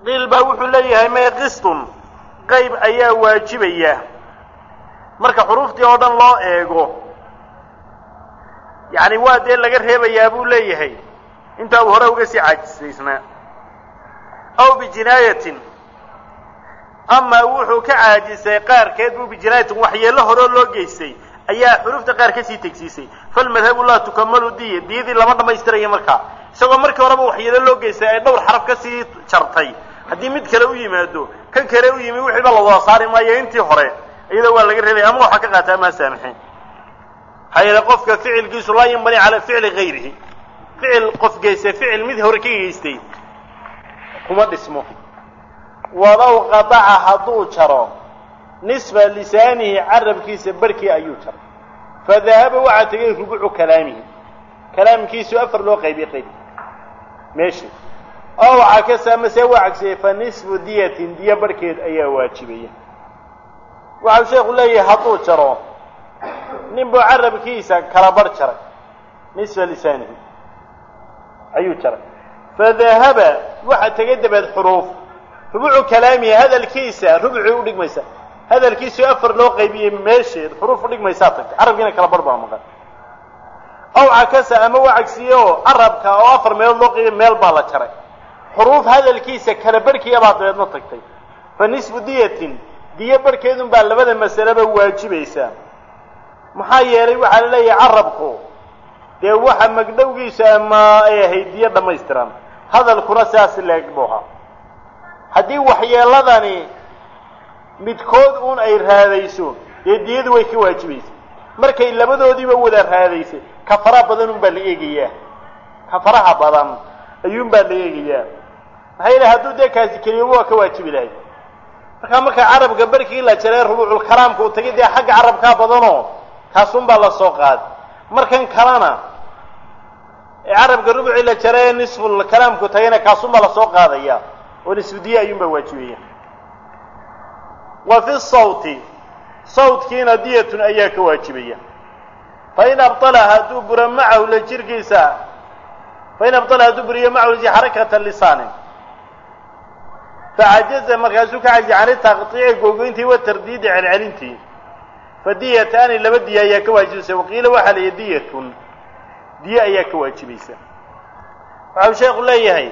qiil baa wuxuu leeyahay mee qistun qayb ayaa waajibaya marka xuruuftii oo dhan loo eego yacni waa dee laga reebayaa buu leeyahay intaa uu hore uga sii caajisaysnaa aw bijinaayatin ama wuxuu ka caajisay qaarkeed buu bijinaayatin waxyeello horeo loo geystay ayaa xuruufta qaar ka sii tegsiisay falmadhabu laa tukamalu diya diyadii lama dhammaystiraya markaa isagoo markii horeba waxyeelo loo geystay ay dhowr xaraf ka sii jartay haddii mid kale u yimaado kan kale u yimi wixiiba la wada saari maayo intii hore iyada waa laga reebaya ama waxaa ka qaata amaa saamixin maxaa yeele qofka ficilkiisu laa yanbani calaa ficli gayrihi ficil qof geysta ficil mid hore ka geystay kuma dhismo walow qadaca hadduu jaro nisfa lisaanihi carabkiisa barhkii ayuu jaray fadahaba waxaa tegay rubucu kalaamihi kalaamkiisu afar loo qaybiyey qayb meeshii oo waxaa ka saamase waa cagsiyey fa nisfu diyatin diya barhkeed ayaa waajibaya waxau sheekhu leeyahay hadduu jaro nin buu carabkiisa kala barh jaray nisfa lisaanihi ayuu jaray fadahaba waxaa tegay dabeed xuruuf rubucu kalaamihi hadalkiisa rubucii u dhigmaysa hadalkiisu afar loo qaybiyey meesheed xuruuf u dhigmaysaa tagtay carabkiina kala barh baa maqan aw cakasa ama waa cagsiye oo carabka oo afar meelood loo qaybiyey meel baa la jaray xuruuf hadalkiisa kala barhkiya baa dabeedna tagtay fa nisfu diyatin diyo barhkeedun baa labada masaleba waajibaysaa maxaa yeelay waxaa la leeyahay carabku dee waxa magdhowgiisa ama ay ahayd diyo dhammaystiran hadalkuna sidaas leeg buu ahaa haddii waxyeeladani midkood uun ay raadayso dee diyadu way ka waajibaysa markay labadoodiiba wada raadaysay kafara badan un baa la eegayaa kafaraha badan ayuun baa la eegayaa maxaa yeele hadduu dee kaasi keliyaba waa ka waajibi lahay markaa marka carabka barkii la jaree rubuuculkalaamka uu tagay dee xagga carabkaa badanoo kaasun baa la soo qaaday markan kalena carabka rubucii la jaree nisful kalaamku tagayna kaasun baa lasoo qaadaya oo nisfudiye ayuun baa waajibaya wa fi sawti sawtkiina diyatun ayaa ka waajibaya fain abطala hadduu buro macahu la jirkiisa fain abطala hadduu buriyo macahu xarakata lisaanin facajaza markaasuu ka cajiy can taqطiici googoyntii wa tardiidi celcelintii fadiyataani laba diya ayaa ka waajibaysa waqiila waxaa la yihi diyatun diye ayaa ka waajibaysa waxau sheekhu leeyahay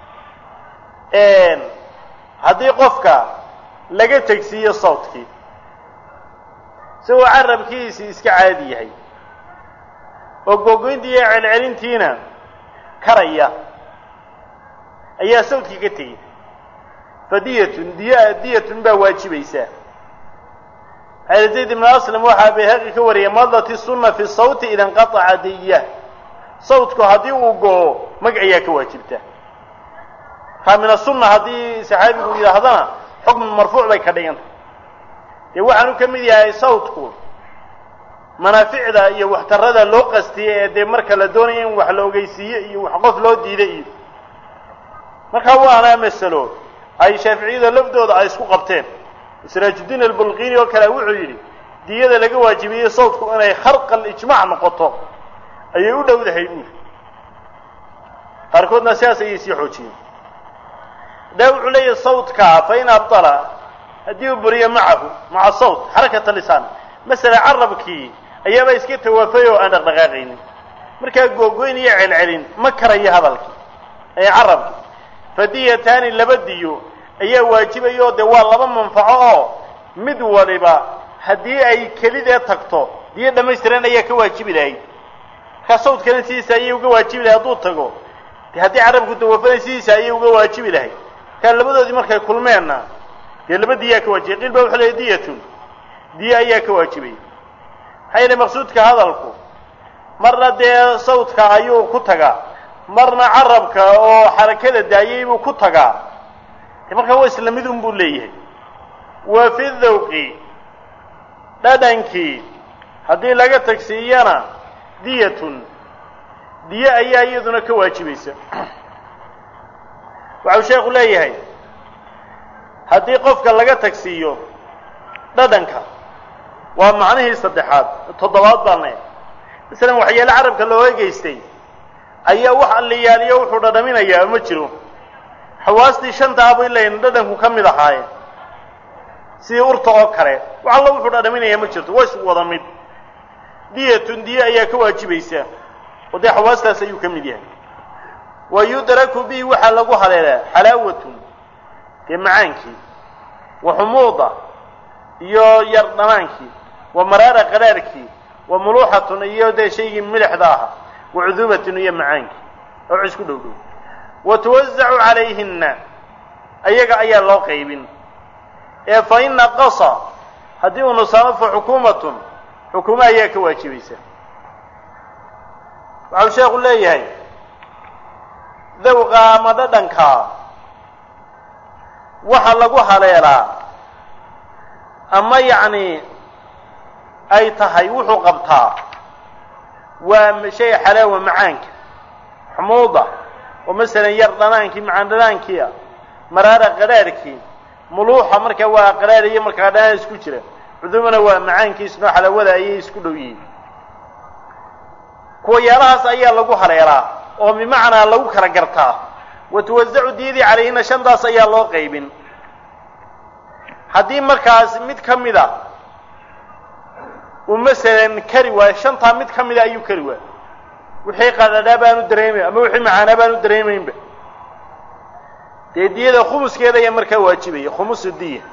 haddii qofka laga tegsiiyo sawtkii isagoo carabkiisi iska caadi yahay oo googoyntii iyo celcelintiina karaya ayaa sawtkii ka tegey fadiyatun diya diyatun baa waajibaysaa xayr zayd ibnu aslam waxaa bayhaqi ka wariyay madati sunna fi sawti ida inqataca diya sawtku haddii uu go-o mag ayaa ka waajibta kaa min asunna haddii saxaabigu yidhaahdana xukm marfuuc bay ka dhiganta dee waxaanu ka mid yahay sawtku manaaficda iyo waxtarada loo qastiye ee dee marka la doonaya in wax la ogeysiiye iyo wax qof loo diida iyo markaa waana masalo ay shaaficiyada lafdooda ay isku qabteen siraajuddiin albulqini oo kale wuxuu yidhi diyada laga waajibiyey sawtku inay kharqal ijmaac noqoto ayay u dhowdahay buuri qaarkoodna sidaas ayay sii xoojiyeen daa wuxuu leeyahay sawtkaa fa in abdala haddii uu buriyo macahu maca sawt xarakata lisaan masala carabkii ayaaba iska tawaafay oo aan dhaqdhaqaaqaynin markaa googoyn iyo celcelin ma karayo hadalkii ee carabkii fadiyataani laba diyo ayaa waajibaya oo dee waa laba manfaco oo mid waliba haddii ay kelidee tagto diyo dhammaystiran ayaa ka waajibi lahayd markaa sawdkana sidiisa ayay uga waajibi lahay hadduu tago de haddii carabku tawafaday sidiisa ayay uga waajibi lahayd markaa labadoodii markay kulmeenna dee laba diyaa ka waajibay qiil baa wuxuu leehay diyatun diye ayaa ka waajibaya maxaa yeele maqsuudka hadalku marna dee sawdka ayuu ku tagaa marna carabka oo xarakada daayay buu ku tagaa de markaa waa isla mid un buu leeyahay wa fi dawqi dhadhankii haddii laga tagsiiyana diyatun diye ayaa iyaduna ka waajibaysa waxau sheekhu leeyahay haddii qofka laga tagsiiyo dhadhanka waa macnihii saddexaad toddobaad baan leeyahay masalan waxyaale carabka looga geystay ayaa wax alliyaaliyo wuxuu dhadhaminayaa ma jiro xawaastii shantaa bay leeyihin dhadhanku ka mid ahaayeen sidii urta oo kale wax allo wuxuu dhadhaminayaa ma jirto waa isku wada mid diyatun diye ayaa ka waajibaysa oo dee xawaastaas ayuu ka mid yahay wa yudraku bihi waxaa lagu haleelaa xalaawatun dee macaankii wa xumuuda iyo yar dhamaankii wa maraara qaraarkii wa muluuxatun iyo dee shaygii milixda ahaa wa cuduubatun iyo macaankii oo isku dhow dhow wa tuwasacu calayhinna ayaga ayaa loo qaybin ee fa in naqasa haddii uu nusaamo fa xukuumatun xukuumo ayaa ka waajibaysa waxau sheekhu leeyahay dawqa ama dhadhankaa waxa lagu haleelaa ama yacni ay tahay wuxuu qabtaa waa shay xalaawa macaanka xumuuda oo masalan yar dhanaankii macaan dhanaankiia maraara qadhaarhkii muluuxa markaa waa qadhaar iyo markaa dhanaan isku jira cudumana waa macaankiisnoo xalaawada ayay isku dhow yihiin kuwayaalahaas ayaa lagu haleelaa oo bimacnaa lagu kala gartaa wa tuwasacu diyadii calayhina shantaas ayaa loo qaybin haddii markaas mid ka mid a uu masalan kari waayo shantaa mid ka mida ayuu kari waayo wixii qadhadhaa baanu dareemayn ama wixii macaanaa baanu dareemaynba dee diyada khumuskeeda ayaa markaa waajibaya khumusu diya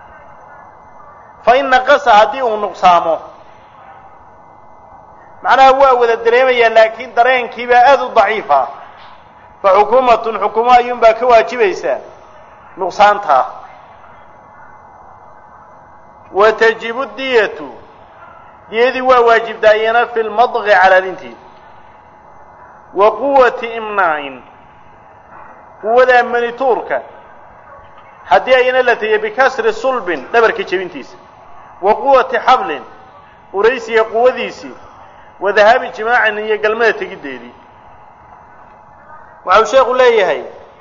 fa in naqasa haddii uu nuqsaamo macnaha waa wada dareemayaa laakiin dareenkiibaa aada u daciifa fa xukuumatun xukuumo ayuunbaa ka waajibaysaa nuqsaantaa wa tajibu diyatu diyadii waa waajibtaa iyana fi lmadqi calaalintii wa quwati imnaa'in quwadaa manituurka haddii ayna la tiya bikasri sulbin dhabarka jebintiisa wa quwati xablin uraysiga quwadiisii wa dahaabi jimaacin iyo galmada tegiddeedii waxau sheekhu leeyahay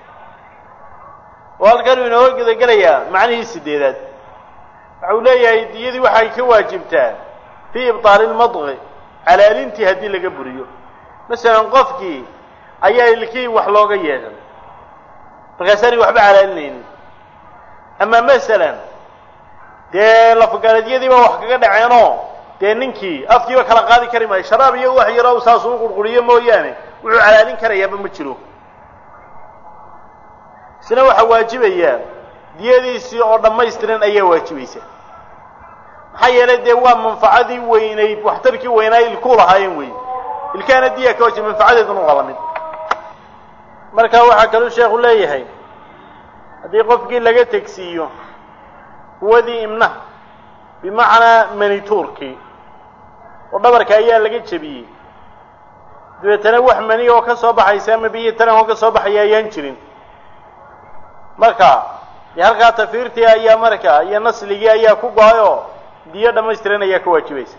oo halkanuu inooga gudagelayaa macnihii sideedaad waxau leeyahay diyadii waxay ka waajibtaa fii ibtaali lmadqi calaalintii haddii laga buriyo masalan qofkii ayaa ilkii wax looga yeedhan markaasaanay waxba calaalinaynin ama masalan dee lafgaladyadiiba wax kaga dhaceenoo dee ninkii afkiiba kala qaadi kari maayo sharaab iyo wax yaroo saasuu u qurquriyo mooyaane wuxuu calaalin karayaaba ma jiro isna waxaa waajibayaa diyadiisii oo dhammaystiran ayaa waajibaysa maxaa yeelay dee waa manfacadii weynayd waxtarkii weynaa ilkuu lahaayeen wey ilkaana diya ka wajiba manfacadeeduna waa la mid marka waxaa kaluu sheekhu leeyahay haddii qofkii laga tegsiiyo quwadii imnaha bimacnaa manituurkii oo dhabarka ayaa laga jebiyey dabeetana wax mani oo ka soo baxaysa ama biyo taran oo ka soo baxaya ayaan jirin marka dee halkaa tafiirtii ayaa markaa iyo nasligii ayaa ku go-ay oo diyo dhammaystiran ayaa ka waajibaysa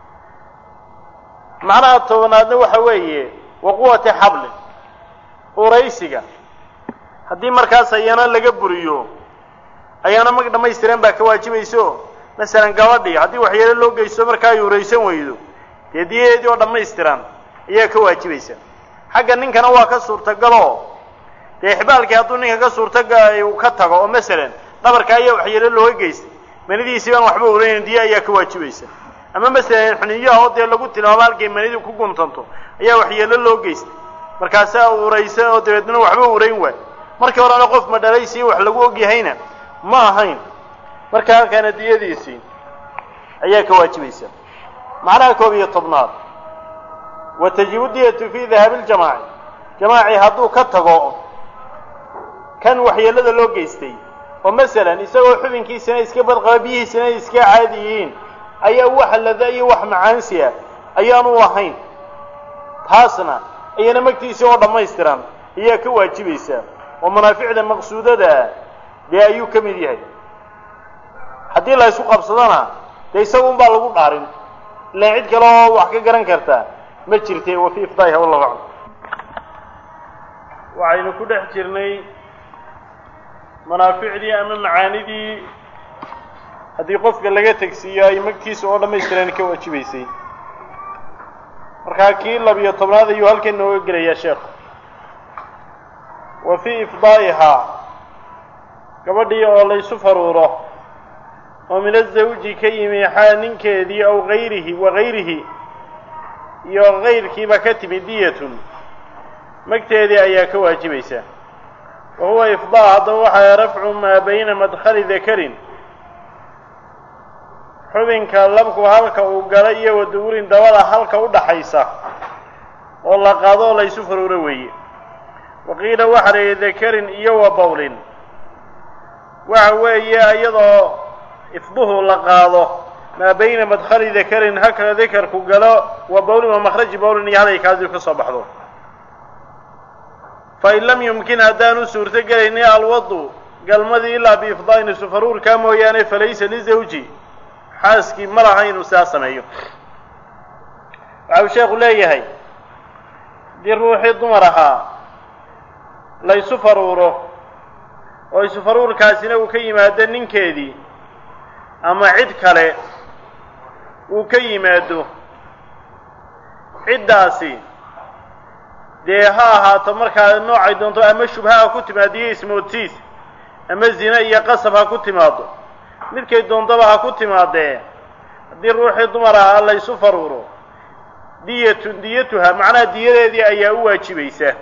macnaha tobanaadna waxa weeye wa quwati xablin uraysiga haddii markaas ayana laga buriyo ayaana mag dhammaystiran baa ka waajibayso masalan gabadhii haddii waxyeelo loo geysto markaa ay uraysan weydo dee diyadeedii oo dhammaystiran ayaa ka waajibaysa xagga ninkana waa ka suurtagaloo dee xibaalkii hadduu ninka ka suurtaga uu ka tago oo masalan dhabarka ayaa waxyeelo looga geystay manidiisii baan waxba uraynayn diya ayaa ka waajibaysa ama masalan xuniyaha oo dee lagu tilmaamo halkay manidu ku guntanto ayaa waxyeelo loo geystay markaasaa uraysa oo dabeedna waxba urayn waay markii horena qof madhalaysiiyo wax lagu ogyahayna ma ahayn marka halkaana diyadiisii ayaa ka waajibaysa macnaha koob iyo tobnaad wa tajibu diyatu fii dahaabi ljamaaci jamaaci hadduu ka tago kan waxyeelada loo geystay oo masalan isagoo xubinkiisina iska badqaba biyihiisina ay iska caadi yihiin ayaa wax lada iyo wax macaansiya ayaanu ahayn taasna ayana magtiisii oo dhammaystiran ayaa ka waajibaysaa oo manaaficda maqsuudada dee ayuu ka mid yahay haddii la ysku qabsadona dee isaga un baa lagu dhaarin ilaan cid kale oo wax ka garan karta ma jirte wa fii ifdaa'iha wallahu aclam waxaynu ku dhex jirnay manaaficdii ama macaanidii haddii qofka laga tegsiiyo ay magtiisa oo dhammaystiran ka waajibaysay markaa kii labiyo tobnaad ayuu halkan nooga gelayaa sheekhu wa fii ifdaa'ihaa gabadhii oo laysu faruuro oo min azawji ka yimi xaa ninkeedii aw gayrihi wa gayrihi iyo kayrkiiba ka timi diyatun magteedii ayaa ka waajibaysa wa huwa ifdaa haddaba waxaa rafcu maa bayna madkhali dakarin xubinka labku halka uu gala iyo waduburin dabada halka u dhaxaysa oo la qaado oo laysu faruuro weeye waqiila waxa la yidhi dakarin iyo wa bawlin waxa weeye iyadoo ifduhu la qaado maa bayna madkhali dakarin halka dakarku galo wa bawlin wa makhraji bawlin iyo halay kaadiu ka soo baxdo fain lam yumkin haddaanu suurto gelaynin alwadu galmadii ilaa biifdaa'in isufaruurkaa mooyaane falaysa lizawji xaaskii ma laha inuu sidaa sameeyo waxa uu sheekhu leeyahay haddii ruuxii dumar ahaa la ysu faruuro oo isufaruurkaasina uu ka yimaado ninkeedii ama cid kale uu ka yimaado ciddaasi dee ha ahaato markaa noocay doonto ama shubha ha ku timaadiyo ismoodsiis ama zine iyo qasab ha ku timaado midkay doontaba ha ku timaadee haddii ruuxii dumar ahaa la ysu faruuro diyatun diyatuha macnaha diyadeedii ayaa u waajibaysa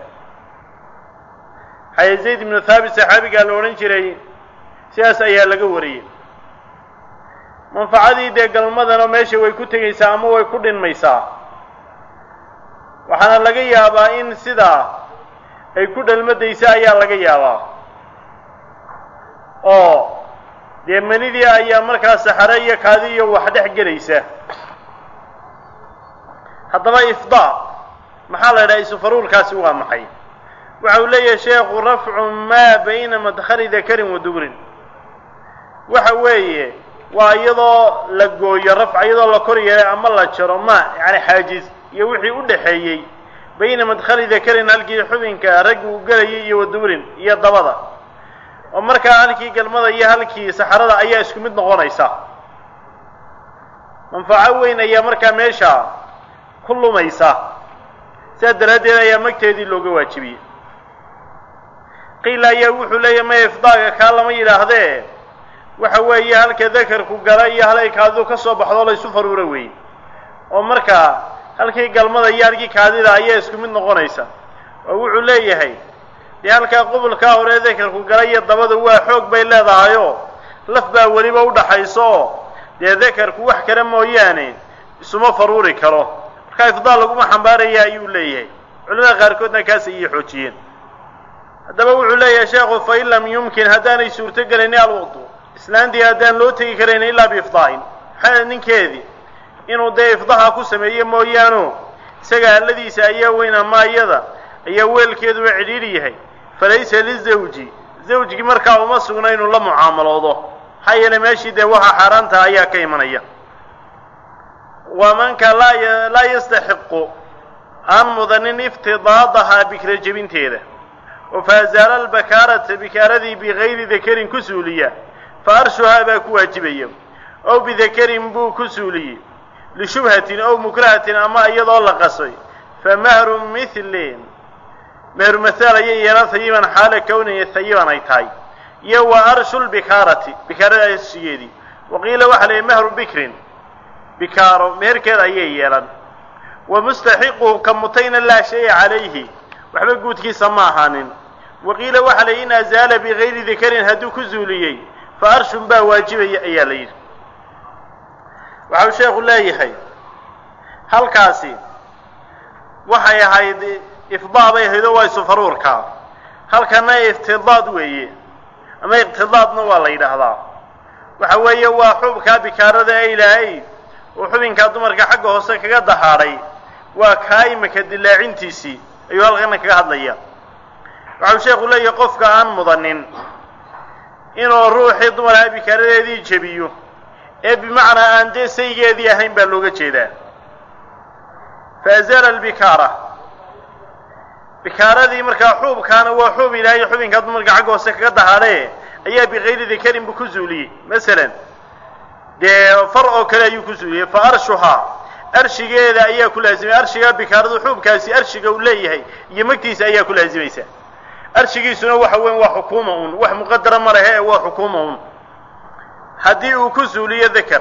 xaye zayd ibnu thaabit saxaabigaa la odhan jiray sidaas ayaa laga wariyey manfacadii dee galmadana meesha way ku tegaysaa ama way ku dhinmaysaa waxaana laga yaabaa in sidaa ay ku dhalmadaysa ayaa laga yaabaa oo dee manidii ayaa markaa saxare iyo kaadi iyo wax dhex gelaysa haddaba ifdaa maxaa la yidhaha isufaruurkaasi waa maxay waxa uu leeyahay sheekhu rafcu maa bayna madkhali dakarin wa dubrin waxa weeye waa iyadoo la gooyo rafca iyadoo la kor yeelay ama la jaro ma yani xaajiz iyo wixii u dhaxeeyey bayna madkhali dakarin halkii xubinka raggi uu gelayay iyo wa dubrin iyo dabada oo markaa halkii galmada iyo halkii saxarada ayaa isku mid noqonaysa manfaco weyn ayaa markaa meesha ku lumaysa sidaa daraaddeed ayaa magteedii looga waajibiyey qiila ayaa wuxuu leeyahy maya ifdaaga kaa lama yidhaahdee waxa weeye halka dakarku gala iyo halay kaadidu ka soo baxdo laysu faruura weeye oo markaa halkii galmada iyo halkii kaadida ayaa isku mid noqonaysa oo wuxuu leeyahay dee halkaa qubulkaa hore dakarku gala iyo dabadu waa xoog bay leedahayoo laf baa weliba u dhaxayso oo dee dakarku wax kale mooyaane isuma faruuri karo markaa ifdaal laguma xambaaraya ayuu leeyahay culimada qaarkoodna kaas ayay xoojiyeen haddaba wuxuu leeyahay sheekhu fain lam yumkin haddaanay suurto gelaynin alwudu islaantii haddaan loo tegi karayn ilaa biifdaa'in maxaa ninkeedii inuu dee ifdaha ku sameeyo mooyaano isaga alladiisa ayaa weyn ama iyada ayaa weelkeeduba cidhiidhi yahay falaysa lizawji zawjgii markaa uma sugna inuu la mucaamaloodo maxaa yeelay meeshii dee waxa xaaraantaha ayaa ka imanaya wamanka laa laa yastaxiqu aan mudanin iftidaadahaa bikra jebinteeda oo faazaala albakaarata bikaaradii bigayri dakarin ku suuliya fa arshuhaa baa ku waajibaya ow bidakarin buu ku suuliyey lishubhatin ow mukrahatin ama iyadoo la qasay fa mahru mithlin meheru mahaal ayay yeelan hayiban xaala kowniya hayiban ay tahay iyo wa arshu lbikaarati bikaarada arshigeedii waqiila waxaa la yihi mahru bikrin bikaaro meherkeeda ayay yeelan wa mustaxiquhu ka mutayna laa shaya calayhi waxba guudkiisa ma ahaanin waqiila waxaa la yidhi in azaala bigayri dakarin hadduu ku zuuliyey fa arshun baa waajibaya ayaa la yidhi waxau sheekhu leeyahay halkaasi waxay ahayd ifdaa bay ahayd oo waa isufaruurka halkana iftidaad weeye ama iqtidaadna waa la yidhaahdaa waxa weeye waa xubkaa bikaarada ee ilaahay uu xubinkaa dumarka xagga hoose kaga dahaadhay waa kaa imika dilaacintiisii ayuu halkana kaga hadlaya waxau sheekhu leeyahay qofka aan mudanin inuu ruuxii dumarkaa bikaaradeedii jebiyo ee bimacnaa aan dee saygeedii ahayn baa looga jeedaa faazala albikaara bikaaradii markaa xuubkaana waa xuub ilaahay xubinkaa dumarka xagga hoose kaga dahaadhe ayaa bikayri dakarin buu ku zuuliyey masalan dee far oo kale ayuu ku zuuliyey fa arshuhaa arshigeeda ayaa ku laazimay arshigaa bikaaradu xuubkaasi arshiga uu leeyahay iyo magtiisa ayaa ku laazimaysa arshigiisuna waxa weyn waa xukuuma un wax muqadara ma lehe waa xukuuma un haddii uu ku suuliyo dakar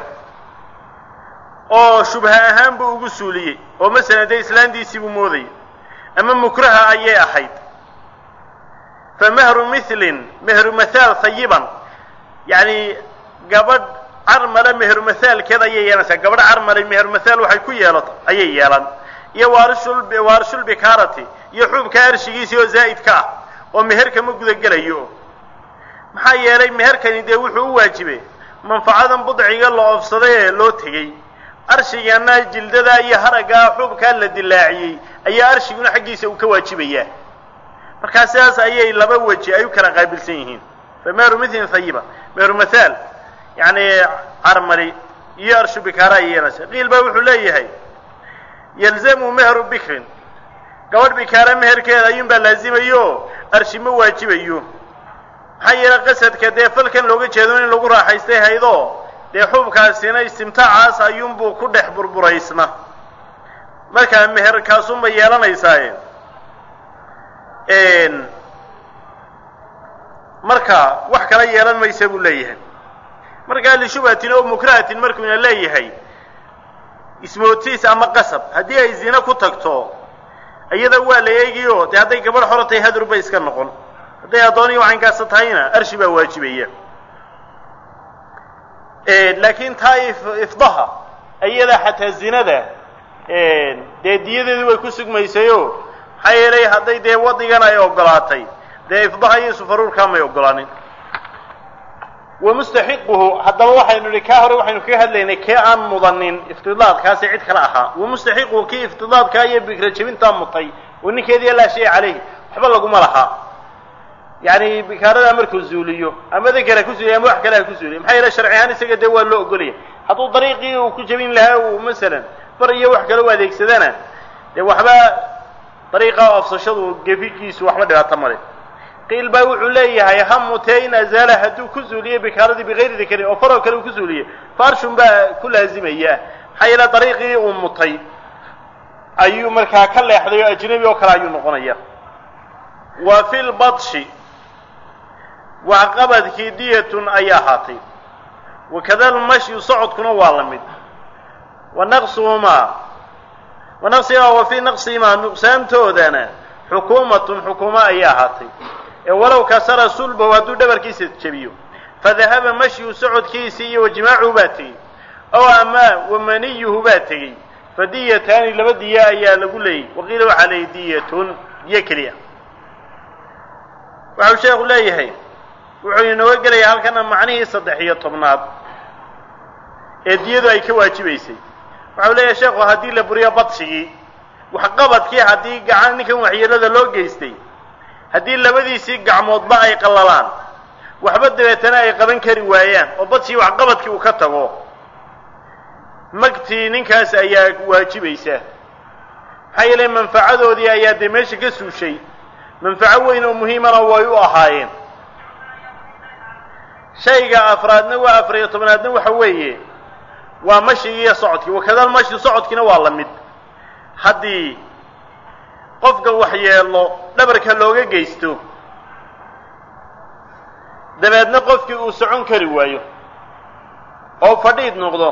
oo shubha ahaan buu ugu suuliyey oo masalan dee islaantiisii buu moodayay ama mukraha ayay ahayd fa mehru mithlin mehru mathaal hayiban yacni gabadh carmale meheru mathaalkeed ayay yeelanaysaa gabadh carmale meheru mathaal waxay ku yeelato ayay yeelan iyo waarishul waarishulbikaarati iyo xuubka arshigiisii oo zaa'idka ah oo meherka ma gudagelayo maxaa yeelay meherkani dee wuxuu u waajibay manfacadan budciga la oofsaday ee loo tegey arshigana jildada iyo haraggaa xuubkaa la dilaaciyey ayaa arshiguna xaggiisa uu ka waajibayaa markaa sidaas ayay laba weji ay u kala qaabilsan yihiin fa meheru mithlin hayiba meheru mathaal yacni carmali iyo arshu bikaara ay yeelanaysa qiil baa wuxuu leeyahay yalzamu meheru bikrin gabadh bikaara meherkeeda ayuunbaa laazimayo arshi ma waajibayo maxaa yeelay qasadka dee falkan looga jeedo in lagu raaxaystay haydo dee xuubkaasina istimtaacaas ayuunbuu ku dhex burburaysna markaa meherkaasunbay yeelanaysaaye marka wax kala yeelan maysa buu leeyahay markaa lishubhatin oo mukrahatin markuuna leeyahay ismootiis ama qasab haddii ay zine ku tagto iyada waa la eegiyo dee hadday gabadh xoro tahay hadur bay iska noqon hadday addooniyo caynkaasa tahayna arshi baa waajibaya laakiin taa ifdaha iyada xataa zinada dee diyadeedu way ku sugmaysayo maxaa yeelay hadday dee wadigan ay ogolaatay dee ifdaha iyo sufaruurkaa may ogolaanin wa mustaxiquhu haddaba waxaynu nihi kaa hore waxaynu kaga hadlaynay kee aan mudanin iftidaadkaasi cid kale ahaa wa mustaxiquhu kii iftidaadkaa iyo bikra jebintaa mutay oo ninkeediiya laa shay caleyh waxba laguma lahaa yacni bikaaradaa markuu zuuliyo ama dakara ku zuuliyo ama wax kale ha ku zuuliyo maxaa yeele sharci ahaan isaga dee waa loo ogolaya hadduu dariiqii uu ku jebin lahaa uu masalan bar iyo wax kale u adeegsadana dee waxba dariiqa oofsashadu gefigiisu waxba dhibaato male qiil baa wuxuu leeyahay ha mutee in azaala hadduu ku zuuliyo bikaaradii bigayri dakarin oo faroo kale uu ku zuuliyo farshun baa ku laazimaya maxaa yeele dariiqii uu mutay ayuu markaa ka leexday oo ajnabi oo kale ayuu noqonaya wa fi lbatshi waxqabadkii diyatun ay ahaatay wakada lmashyu socodkuna waa la mid wa naqsuhumaa wa naqsihimaa wa fii naqsihimaa nuqsaantoodana xukuumatun xukuumo ayay ahaatay ee walow kasara sulbahu hadduu dhabarkiisa jebiyo fadahaba mashyu socodkiisii iyo wajimaacuhu baa tegey ow ama wamaniyuhu baa tegey fadiyataani laba diya ayaa lagu leeyay waqiila waxaa leeyay diyatun diyo keliya waxau sheekhu leeyahay wuxuu inooga gelayaa halkana macnihii saddex iyo tobnaad ee diyadu ay ka waajibaysay waxau leeyahay sheekhu haddii la buriyo badshigii waxqabadkii haddii gacan ninkan waxyeelada loo geystay haddii labadiisii gacmoodba ay qallalaan waxba dabeetana ay qaban kari waayaan oo badshigii waxqabadkii uu ka tago magtii ninkaas ayaa waajibaysa maxaa yeelay manfacadoodii ayaa dee meesha ka suushay manfaco weyn oo muhiimana way u ahaayeen shayga afraadna waa afariyo tobnaadna waxa weeye waa mashigii iyo socodkii wakadal mashi socodkiina waa la mid haddii qofka waxyeelo dhabarka looga geysto dabeedna qofkii uu socon kari waayo oo fadhiid noqdo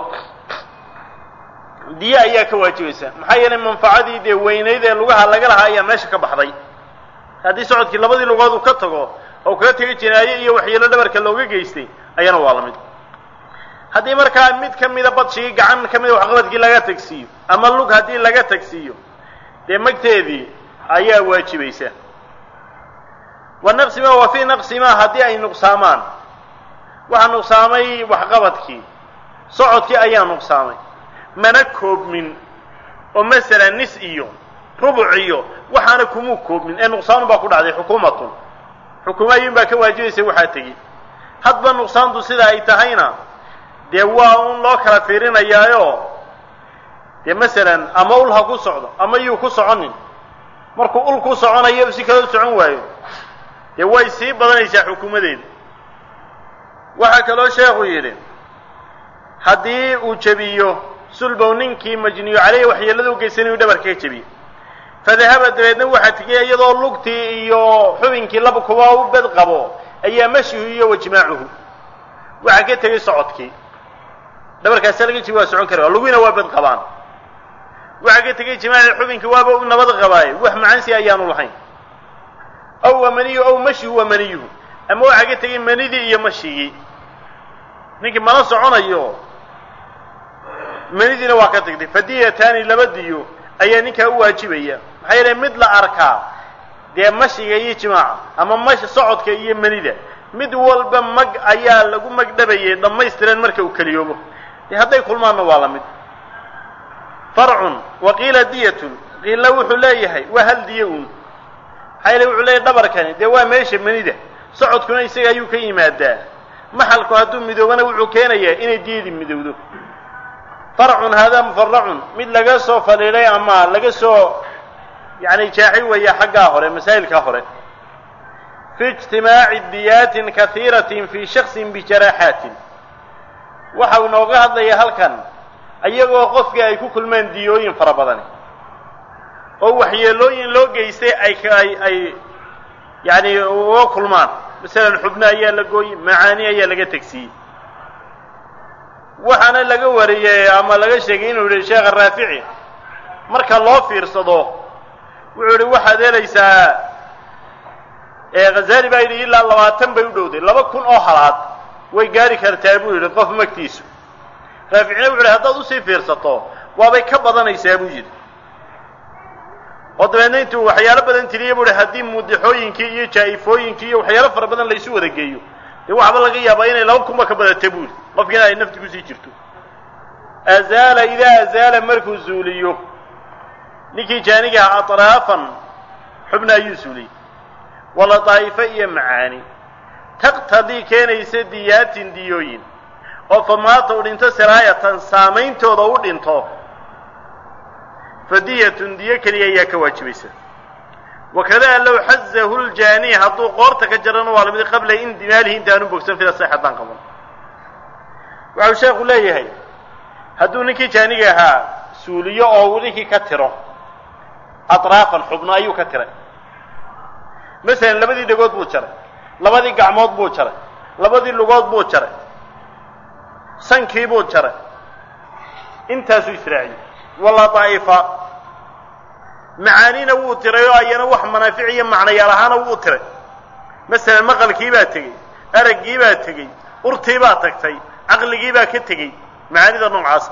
diye ayaa ka waajibaysa maxaa yeelay manfacadii dee weynayd ee lugaha laga lahaa ayaa meesha ka baxday haddii socodkii labadii lugood uu ka tago oo kaga tegi jinaaye iyo waxyeelo dhabarka looga geystay ayana waa la mid haddii markaa mid ka mida badshigii gacan ka mida waxqabadkii laga tagsiiyo ama lug haddii laga tagsiiyo dee magteedii ayaa waajibaysa wa naqsima wa fii naqsimaa haddii ay nuqsaamaan waxaa nuqsaamay waxqabadkii socodkii ayaa nuqsaamay mana koobmin oo masalan nis iyo rubuc iyo waxaana kumuu koobmin ee nuqsaanu baa ku dhacday xukuumatun xukuumo ayuun baa ka waajibaysa waxaa tegi hadba nuqsaantu sida ay tahayna dee waa un loo kala fiirinayaayo dee masalan ama ul ha ku socdo ama yuu ku soconin markuu ul ku soconayo si kale u socon waayo dee way sii badanaysaa xukuumadeeda waxaa kaloo sheekhu yidhi haddii uu jebiyo sulbow ninkii majniyu caleyhi waxyeelada u geysanay uu dhabarka ka jebiyo fadahaba dabeedna waxaa tegey iyadoo lugtii iyo xubinkii laba kuba u bed qabo ayaa mashihu iyo wajmaacuhu waxaa ka tegey socodkii dhabarkaasa laga jib waa socon kara lugiina waa bed qabaan waxaa ka tegey jimaaci xubinkii waaba u nabad qabaaye wax macansi ayaanu lahayn aw waa maniyu aw mashihu waa maniyuhu ama waxaa ka tegey manidii iyo mashigii ninkii mana soconayo manidiina waa ka tagtay fadiyataani laba diyo ayaa ninkaa u waajibaya maxaa yeelay mid la arkaa dee mashiga iyo jimaaca ama mash socodka iyo manida mid walba mag ayaa lagu magdhabayay dhammaystiran marka uu keliyoobo dee hadday kulmaanna waa la mid farcun wa qiila diyatun qiilla wuxuu leeyahay waa hal diyo uun maxaa yeele wuxuu leeyahay dhabarkani dee waa meesha manida socodkuna isaga ayuu ka yimaadaa maxalku hadduu midoobana wuxuu keenayaa inay diyadii midowdo farcun haadaa mufaracun mid laga soo fadhiidhay ama laga soo yani jaaxi weeya xaggaa hore masaa'ilkaa hore fi ijtimaaci diyaatin kahiiratin fii shaksin bijaraaxaatin waxa uu nooga hadlaya halkan iyagoo qofkii ay ku kulmaan diyooyin fara badani oo waxyeelooyin loo geystay ay ay ay yani uga kulmaan masalan xubno ayaa la gooyey macaani ayaa laga tegsiiyey waxaana laga wariyey ama laga sheegay inuu yihi sheekha raafici marka loo fiirsado wuxuu yihi waxaad helaysaa khazali baa yidhi ilaa labaatan bay u dhowday laba kun oo halaad way gaari kartaa buu yidhi qof magtiisu raaficina wuxu yhi haddaad usii fiirsato waabay ka badanaysaa buu yidhi oo dabeedna intuu waxyaalo badan tiriya buu hi haddii muudixooyinkii iyo jaa'ifooyinkii iyo waxyaalo fara badan laysu wada geeyo dee waxba laga yaabaa inay laba kunba ka badata buu yidhi qofkiina ay nafti kusii jirto azaala idaa azaala markuu zuuliyo ninkii jaanigaha atraafan xubna ayuu zuuliyey wala daa'ifo iyo macaani taqtadii keenaysa diyaatin diyooyin oo famaata u dhinto siraayatan saameyntooda u dhinto fadiyatun diyo keliya ayaa ka waajibaysa wakadaa low xazahu ljaani hadduu qoorta ka jarana waa lamid qabla indimaalihi intaanu bogsan fida sax haddaan qaban waxau sheekhu leeyahay hadduu ninkii jaaniga ahaa suuliyo oo ninkii ka tiro atraafan xubno ayuu ka tiray masalan labadii dhegood buu jaray labadii gacmood buu jaray labadii lugood buu jaray sankii buu jaray intaasuu israaciyey wala daa'ifa macaanina wuu tiray oo ayana wax manaafic iyo macnayaal ahaana wuu tiray masalan maqalkii baa tegey araggii baa tegey urtii baa tagtay caqligii baa ka tegey macaanida noocaasa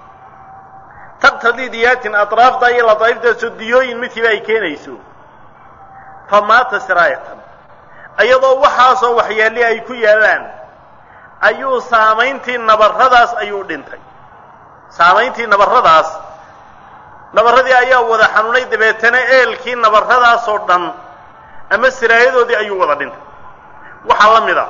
taqtadii diyaatin atraafta iyo ladaaiftaasoo diyooyin midkiiba ay keenayso fa maata siraayatan iyadoo waxaasoo waxyaali ay ku yaallaan ayuu saamayntii nabarradaas ayuu dhintay saamayntii nabarradaas nabarradii ayaa wada xanuunay dabeetana eelkii nabarradaasoo dhan ama siraayadoodii ayuu wada dhintay waxaa la mid a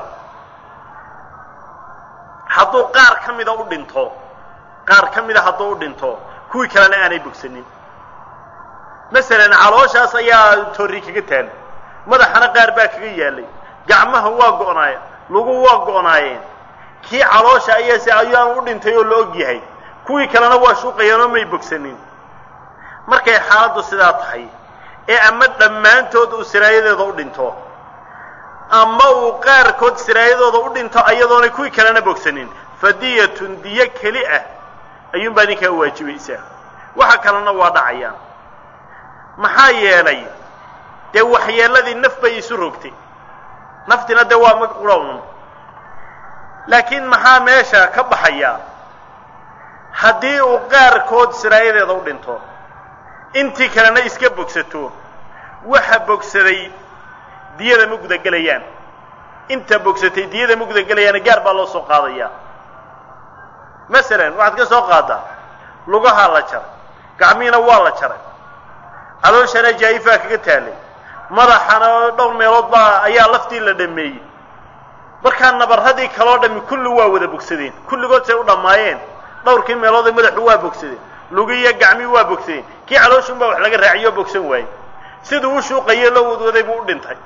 hadduu qaar ka mida u dhinto qaar ka mida hadduu u dhinto kuwii kalena aanay bogsanin masalan calooshaas ayaa torri kaga taal madaxana qaar baa kaga yaalay gacmaha waa go'naayeen lugu waa go'naayeen kii caloosha ayaase ayaan u dhintay oo la og yahay kuwii kalena waa shuuqayeen oo may bogsanin markay xaaladdu sidaa tahay ee ama dhammaantood uu siraayadeeda u dhinto ama uu qaarkood siraayadooda u dhinto ayadoonay kuwii kalena bogsanin fadiyatun diyo keli ah ayuunbaa ninkaa waajibaysaa waxa kalena waa dhacayaan maxaa yeelay dee waxyeeladii naf bay isu rogtay naftina dee waa mag qura un laakiin maxaa meesha ka baxaya haddii uu qaarkood siraayadeeda u dhinto intii kalena iska bogsato waxa bogsaday diyada ma gudagelayaan inta bogsatay diyada ma gudagelayaana gaar baa loo soo qaadayaa masalan waxaad ka soo qaadaa lugahaa la jaray gacmihiina waa la jaray calooshana jaa'ifaa kaga taalay madaxana dhowr meelood baa ayaa laftii la dhameeyey markaa nabarradii kaloo dhami kulli waa wada bogsadeen kulligood say u dhammaayeen dhowrkii meelood ee madaxu waa bogsadeen lugiiyo gacmii waa bogsadeen kii calooshuun baa wax laga raaciyo bogsan waayey siduu u shuuqayo loo wadwaday buu u dhintay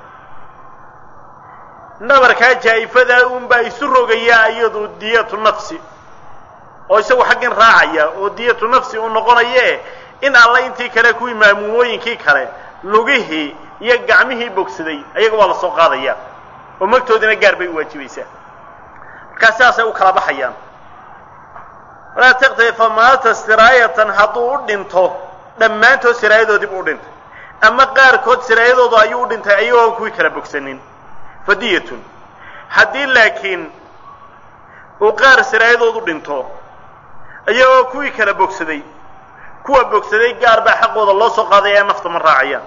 nabarkaa jaa'ifadaa uunbaa isu rogayaa iyadu diyatu nafsi oo isagu xaggan raacaya oo diyatu nafsi uu noqonaye in alle intii kale kuwii maamuumooyinkii kale lugihii iyo gacmihii bogsaday ayaga waa la soo qaadaya oo magtoodina gaar bay u waajibaysaa markaa sidaasay u kala baxayaan walaa taqtadi famaata siraayatan hadduu u dhinto dhammaantood siraayadoodiibu u dhintay ama qaarkood siraayadooda ayuu u dhintay ayagoon kuwii kala bogsanin fadiyatun haddii laakiin uu qaar siraayadoodu dhinto iyagoo kuwii kala bogsaday kuwa bogsaday gaar baa xaqooda loo soo qaaday ee nafta ma raacayaan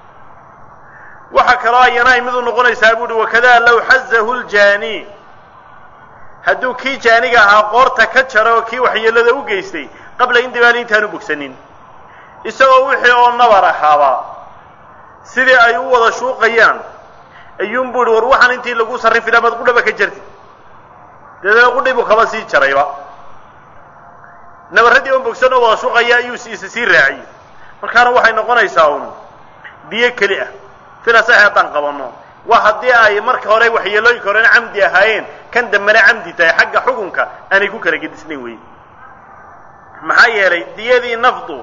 waxaa kaloo ayana ay mid u noqonaysaa buuhi wakadaa low xazahu ljaani hadduu kii jaaniga ahaa qoorta ka jaro oo kii waxyeelada u geystay qabla indibaali intaanu bogsanin isagoo wixii oo nabar ahaaba sidii ay u wada shuuqayaan ayuunbu ihi war waxaan intii lagu sarrifi laha maad qudhaba ka jartid dabeedna qudhi buu kaba sii jarayba nabarradii oon bogsan oo wada shuuqaya ayuu isa sii raaciyey markaana waxay noqonaysaa un biyo keli ah sida sax haddaan qabanno waa haddii ay marka hore waxyeelooyinka horena camdi ahaayeen kan dambena camdi tahay xagga xukunka aanay ku kala gedisnayn wey maxaa yeelay diyadii nafdu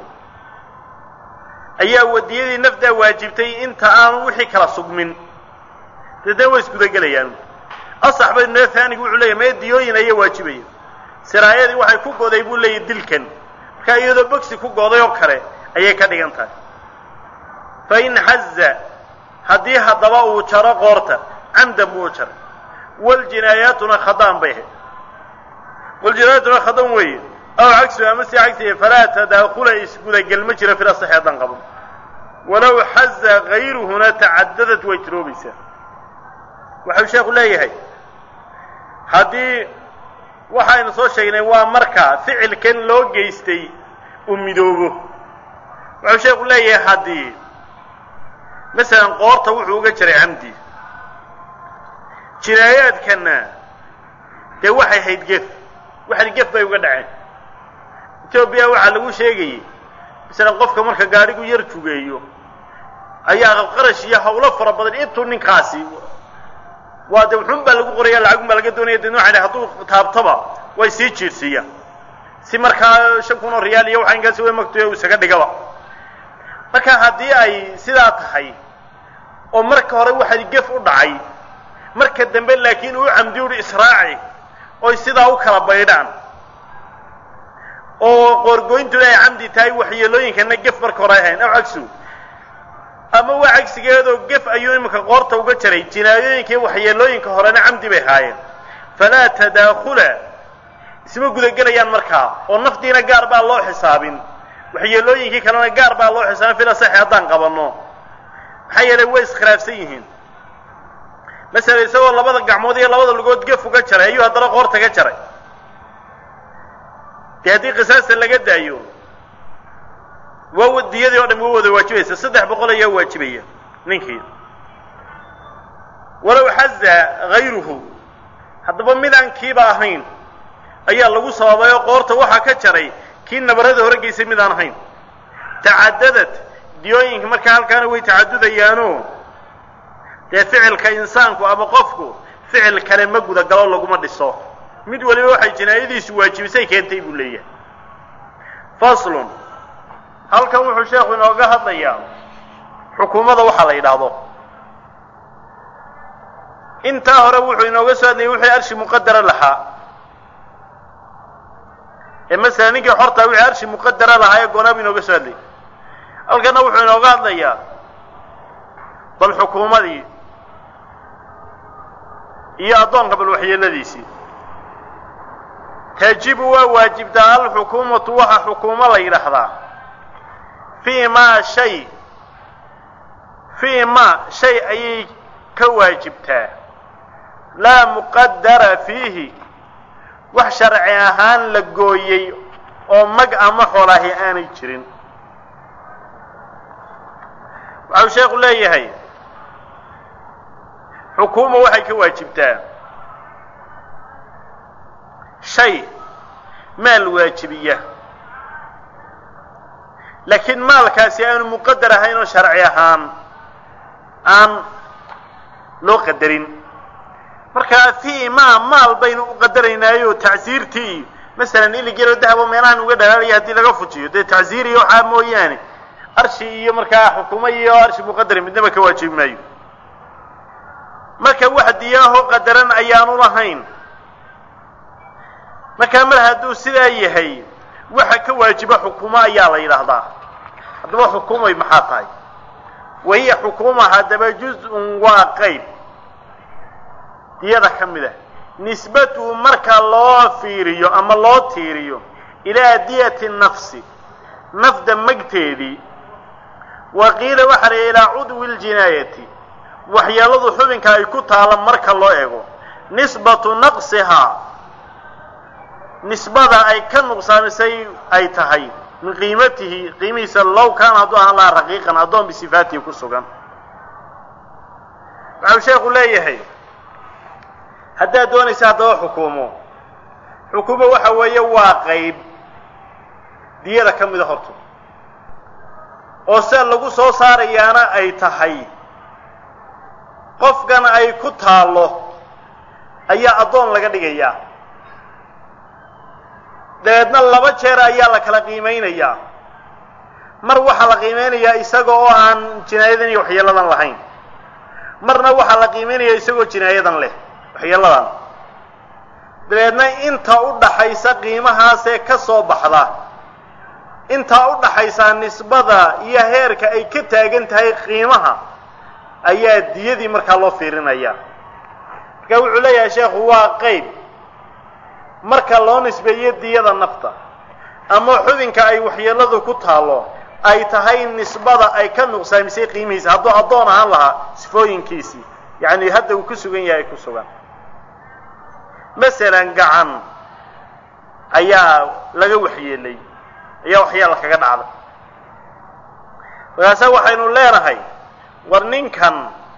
ayaa diyadii nafdaa waajibtay inta aanu wixii kala sugmin deedna way isgudagelayaan asax bay noo taanigu wuxuu leeyahy mee diyooyin ayaa waajibaya siraayadii waxay ku goday buu leeyahy dilkan markaa iyadoo bogsi ku goday oo kale ayay ka dhigan tahay fa in xaza haddii haddaba uu jaro qoorta camdan buu u jaray waljinaayaatuna khadaan bay ahayd waljinaayaatuna khadan weeye aw cagsu ama si cagsiya falaa tadaakula isgudagel ma jiro fil asaxi haddaan qaban walow xaza gayruhuna tacadadad way tiroobaysaa waxau sheekhu leeyahay haddii waxaynu soo sheegnay waa marka ficilkan loo geystay uu midoobo waxau sheekhu leeyahay haddii masalan qoorta wuxuu uga jiray camdi jinaayaadkanna dee waxay hayd gef waxan gef bay uga dhaceen etoobiya waxaa lagu sheegayey masalan qofka marka gaadhigu yar jugeeyo ayaa qarash iyo hawlo fara badan intuu ninkaasi waa de wuxuun baa lagu qoraya lacagun baa laga doonaya de noocan hadduu taabtaba way sii jiirsiiyaan si markaa shan kun oo riyaal iyo waxa inkaasi way magtuya isaga dhigaba marka haddii ay sidaa tahay oo marka hore waxaad gef u dhacay marka dambe laakiin uu camdi uhi israaci oy sidaa u kala baydhaan oo qoorgoyntuna ay camdi tahay waxyeelooyinkana gef marka hore ahayn aw cagsu ama waa cagsigeedoo gef ayuu iminka qoorta uga jaray jinaayooyinka iyo waxyeelooyinka horena camdi bay haayeen falaa tadaakula isma gudagelayaan markaa oo naftiina gaar baa loo xisaabin waxyeelooyinkii kalena gaar baa loo xisaabin fila saxi haddaan qabanno maxaa yeelay way iskhilaafsan yihiin masala isagoo labada gacmood iyo labada lugood gef uga jaray ayuu haddana qoorta ka jaray dee haddii qisaasta laga daayo waa diyadii oo dham waa wada waajibaysa saddex boqol ayaa waajibaya ninkii walow xaza hayruhu haddaba midaan kiiba ahayn ayaa lagu sababay oo qoorta waxaa ka jaray kii nabarada hore geysay midaan ahayn tacadadad diyooyinka markaa halkaana way tacadudayaano dee ficilka insaanku ama qofku ficil kale ma gudagalo laguma dhiso mid waliba waxay jinaayadiisu waajibisay keentay buu leeyahay faslun halkan wuxuu sheekhu inooga hadlayaa xukuumadda waxaa la yidhaahdo intaa hore wuxuu inooga soo hadlayay wixii arshi muqadara lahaa ee masalan ninkii xortaa wixii arshi muqadara lahaa ee goonaab inooga soo hadlayay halkana wuxuu inooga hadlayaa bal xukuumadii iyo addoonka bal waxyeeladiisii tajibu waa waajibtaa alxukuumatu waxa xukuumo la yidhaahdaa fii maa shay fii ma shay ayay ka waajibtaa laa muqadara fiihi wax sharci ahaan la gooyey oo mag ama xoolaahi aanay jirin waxau sheekhu leeyahay xukuuma waxay ka waajibtaa shay maal waajibiya laakiin maalkaasi aanu muqadar ahayn oo sharci ahaan aan loo qadarin markaa fii maa maal baynu u qadaraynaayoo tacsiirtii masalan iligelo dahabo meelahan uga dhalaalaya haddii laga fujiyo dee tacziir iyo waxaa mooyaane arshi iyo markaa xukumo iyo arshi muqadari midnaba ka waajibi maayo marka wax diyaaho qadaran ayaanu lahayn markaa mar hadduu sidaa yahay waxa ka waajiba xukumo ayaa la yidhaahdaa haddaba xukumay maxaa tahay wahiya xukuma haddaba juz-un waa qayb diyada ka mid ah nisbatuhu marka loo fiiriyo ama loo tiiriyo ilaa diyati nafsi nafda magteedii wa qiila waxaa la ilaa cudwi ljinaayati waxyeeladu xubinka ay ku taala marka loo ego nisbatu naqsihaa nisbada ay ka nuqsaamisay ay tahay min qiimatihi qiimihiisa low kaana hadduu ahaan lahaa raqiiqan addoon bisifaatihi ku sugan waxau sheekhu leeyahay haddaad doonaysa haddaba xukuumo xukuumo waxa weeye waa qayb diyada ka mida horta oo sida lagu soo saarayaana ay tahay qofkan ay ku taallo ayaa addoon laga dhigayaa dabeedna laba jeer ayaa la kala qiimaynayaa mar waxaa la qiimeynayaa isaga oo aan jinaayadan iyo waxyeeladan lahayn marna waxaa la qiimeynayaa isagoo jinaayadan leh waxyeeladan dabeedna inta u dhaxaysa qiimahaasee ka soo baxda intaa u dhaxaysaa nisbada iyo heerka ay ka taagan tahay qiimaha ayaa diyadii markaa loo fiirinaya marka wuxuu leeyahay sheekhu waa qayb marka loo nisbeeyo diyada nafta ama xubinka ay waxyeeladu ku taallo ay tahay nisbada ay ka nuqsaamisay qiimihiisa hadduu addoon ahaan lahaa sifooyinkiisii yacni hadda uu ku sugan yahay ku sugan masalan gacan ayaa laga waxyeelay ayaa waxyaala kaga dhacday markaase waxaynu leenahay war ninkan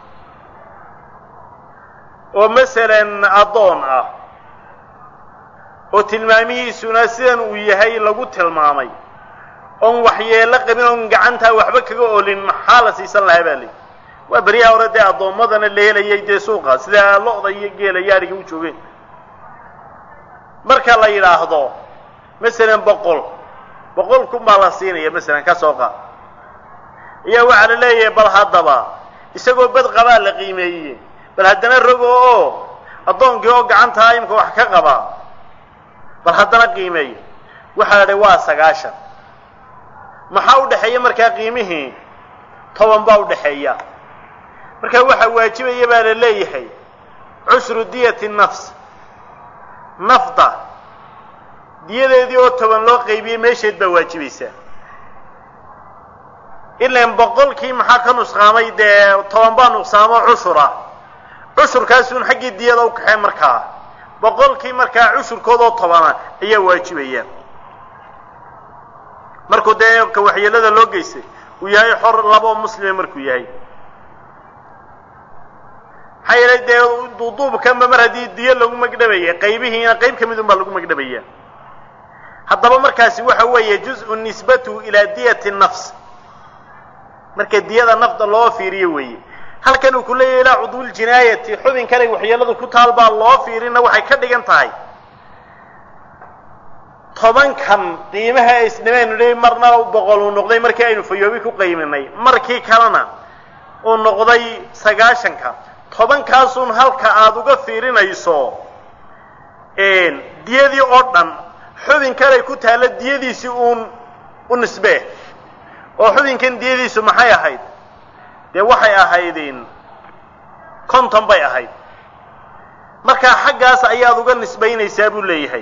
oo masalan addoon ah oo tilmaamihiisuna sidan uu yahay lagu tilmaamay oon waxyeelo qabin oon gacantaa waxba kaga olin maxaa la siisan lahaa baa leyi waa beryaha hore dee addoommadana la helayay dee suuqa sida lo-da iyo geela yaariga u joogeen marka la yidhaahdo masalan boqol boqol kun baa la siinaya masalan ka soo qaad ayaa waxaa la leeyahay bal haddaba isagoo bad qabaa la qiimeeyey bal haddana rogo oo addoonkii oo gacantaa imka wax ka qabaa bal haddana qiimeeya waxaa la dhahay waa sagaashan maxaa u dhexeeya markaa qiimihii toban baa u dhexeeya marka waxaa waajibaya baa la leeyahay cushru diyati nafs nafda diyadeedii oo toban loo qaybiyey meesheed baa waajibaysaa ilan boqolkii maxaa ka nusqaamay dee toban baa nuqsaamo cushura cushurkaasuun xaggii diyada u kaxee markaa boqolkii markaa cushurkoodoo tobana ayaa waajibaya markuu dee ka waxyeelada loo geystay uu yahay xor labo muslime markuu yahay maxaa yeelay dee duuduubkanba mar haddii diyo lagu magdhabaya qaybihiina qayb ka midun baa lagu magdhabaya haddaba markaasi waxa weeye juz-u nisbatuhu ilaa diyati nafs marka diyada nafda loo fiiriyo weeye halkan uu ku leeyahy ilaa cudwuljinaayati xubin kalay waxyeeladu ku taal baa loo fiirina waxay ka dhigan tahay tobankan qiimaha ay isdhimaynu dhi marna boqol uu noqday markii aynu fayoobi ku qayminay markii kalena uu noqday sagaashanka tobankaasun halka aada uga fiirinayso diyadii oo dhan xubin kalay ku taalla diyadiisii uun u nisbee oo xubinkan diyadiisu maxay ahayd dee waxay ahaydin konton bay ahayd markaa xaggaas ayaad uga nisbaynaysaa buu leeyahay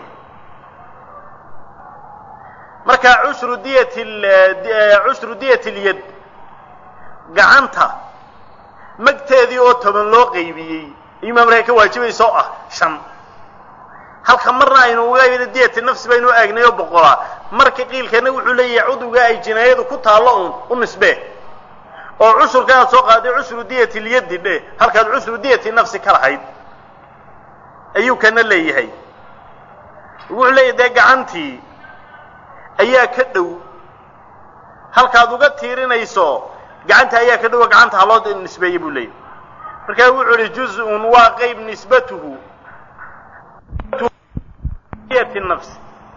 markaa cushru diyat cushru diyat lyad gacanta magteedii oo toban loo qaybiyey ayumaa markaa ka waajibaysa oo ah shan halka marna aynu uga diyati nafsi baynu aagnay oo boqolaa marka qiilkana wuxuu leeyahay cudwiga ay jinaayadu ku taallo un u nisbee oo cushurka aad soo qaaday cushru diyati lyaddi dhe halkaad cushru diyati nafsi ka lahayd ayuu kana leeyahay wuxuu leeyahay dee gacantii ayaa ka dhow halkaad uga tiirinayso gacanta ayaa ka dhowo gacanta haloo nisbeeye buu leeyahay markaa wuxuu ihi juz-un waa qayb nisbatuhu diyati nafsi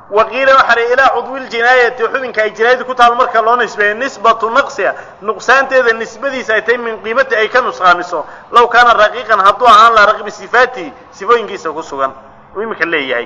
waqiila waxaa la ilaa cudwi ljinaayati xubinka ay jinaayadu ku taal marka loo nisbeeyo nisbatu naqsiha nuqsaanteeda nisbadiisa ay tahay min qiimati ay ka nusqaamiso law kaana raqiiqan hadduu ahaan laha raqibi sifaatihi sifooyinkiisa ku sugan uu iminka leeyahay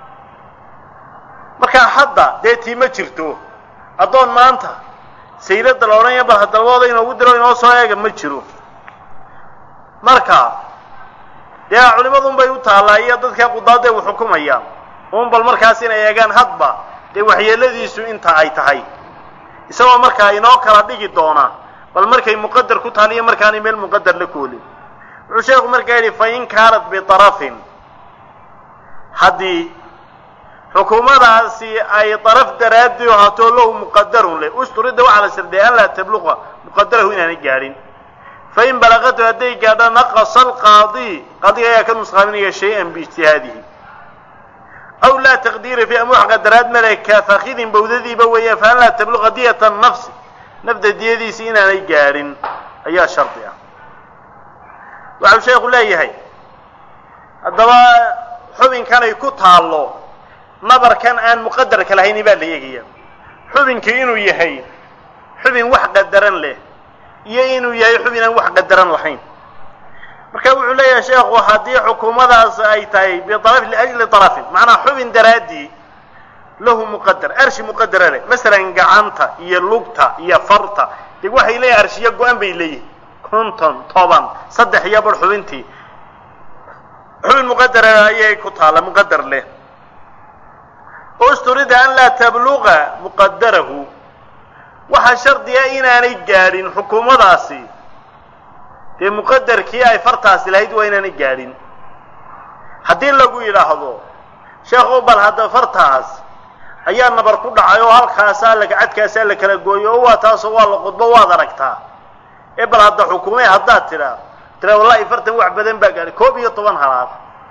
markaa hadda dee tii ma jirto addoon maanta saylada la odhanaya bal hadalbooda inoogu diro inoo soo eega ma jiro marka dee culimadun bay u taallaa iyo dadka qudaadee u xukumaya un bal markaas inay eegaan hadba dee waxyeeladiisu inta ay tahay isagoo markaa inoo kala dhigi doona bal markay muqadar ku taal iyo markaanay meel muqadar la koolin wuxuu sheekhu markaa yidhi fa in kaanat biarafin haddii xukuumadaasi ay daraf daraadii haatoo lahu muqadarun leh usturida waxaa la shardiya an laa tabluqa muqadarahu inaanay gaadhin fain balaqatu hadday gaadho naqasa alqaadi qaadiga ayaa ka nusqaaminaya shay-an biijtihaadihi aw laa taqdiira fi ama wax qadaraad male ka fakidin bawdadiiba weeyaan fa an laa tabluqa diyata nafsi nafda diyadiisi inaanay gaadhin ayaa shardi ah waxau sheekhu leeyahay haddaba xubinkanay ku taallo nabarkan aan muqadarka lahayni baa la eegaya xubinkii inuu yahay xubin wax qadaran leh iyo inuu yahay xubin aan wax qadaran lahayn marka wuxuu leeyahay sheekhu haddii xukuumadaas ay tahay biaraf liajli arafin macnaa xubin daraaddii lahu muqadar arshi muqadara leh masalan gacanta iyo lugta iyo farta dee waxay leeyihin arshiyo go-an bay leeyihin konton toban saddex iyo bar xubintii xubin muqadara ayay ku taalla muqadar leh usturida an laa tabluqa muqadarahu waxaa shardiga inaanay gaadhin xukuumadaasi dee muqadarkii ay fartaasi lahayd waa inaanay gaadhin haddii lagu yidhaahdo sheekhu bal hadda fartaas ayaa nabar ku dhacay oo halkaasaa lagacadkaasaa la kala gooyo oo waa taasoo waa la qudbo waad aragtaa ee bal hadda xukumee haddaad tidhaa tira wallahi fartan wax badan baa gaadhay koob iyo toban halaad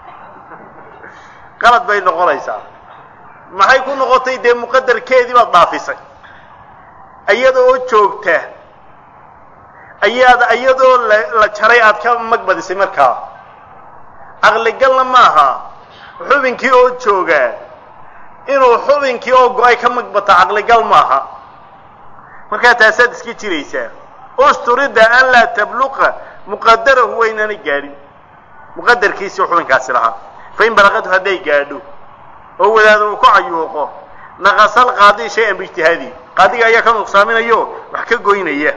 qalad bay noqonaysaa maxay ku noqotay dee muqadarkeedii baad dhaafisay iyada oo joogta ayaad iyadoo la la jaray aad ka magbadisay markaa caqligalna maaha xubinkii oo jooga inuu xubinkii oo go-ay ka magbata caqligal maaha markaa taasaad iska jiraysaa usturida an laa tabluqa muqadarahu waynaana gaadhin muqadarkiisii xubinkaasi lahaa fain balaqatu hadday gaadho oo wadaado uu ku cayuuqo naqasal qaadi shay-an biijtihaadi qaadiga ayaa ka nuqsaaminayo wax ka goynaya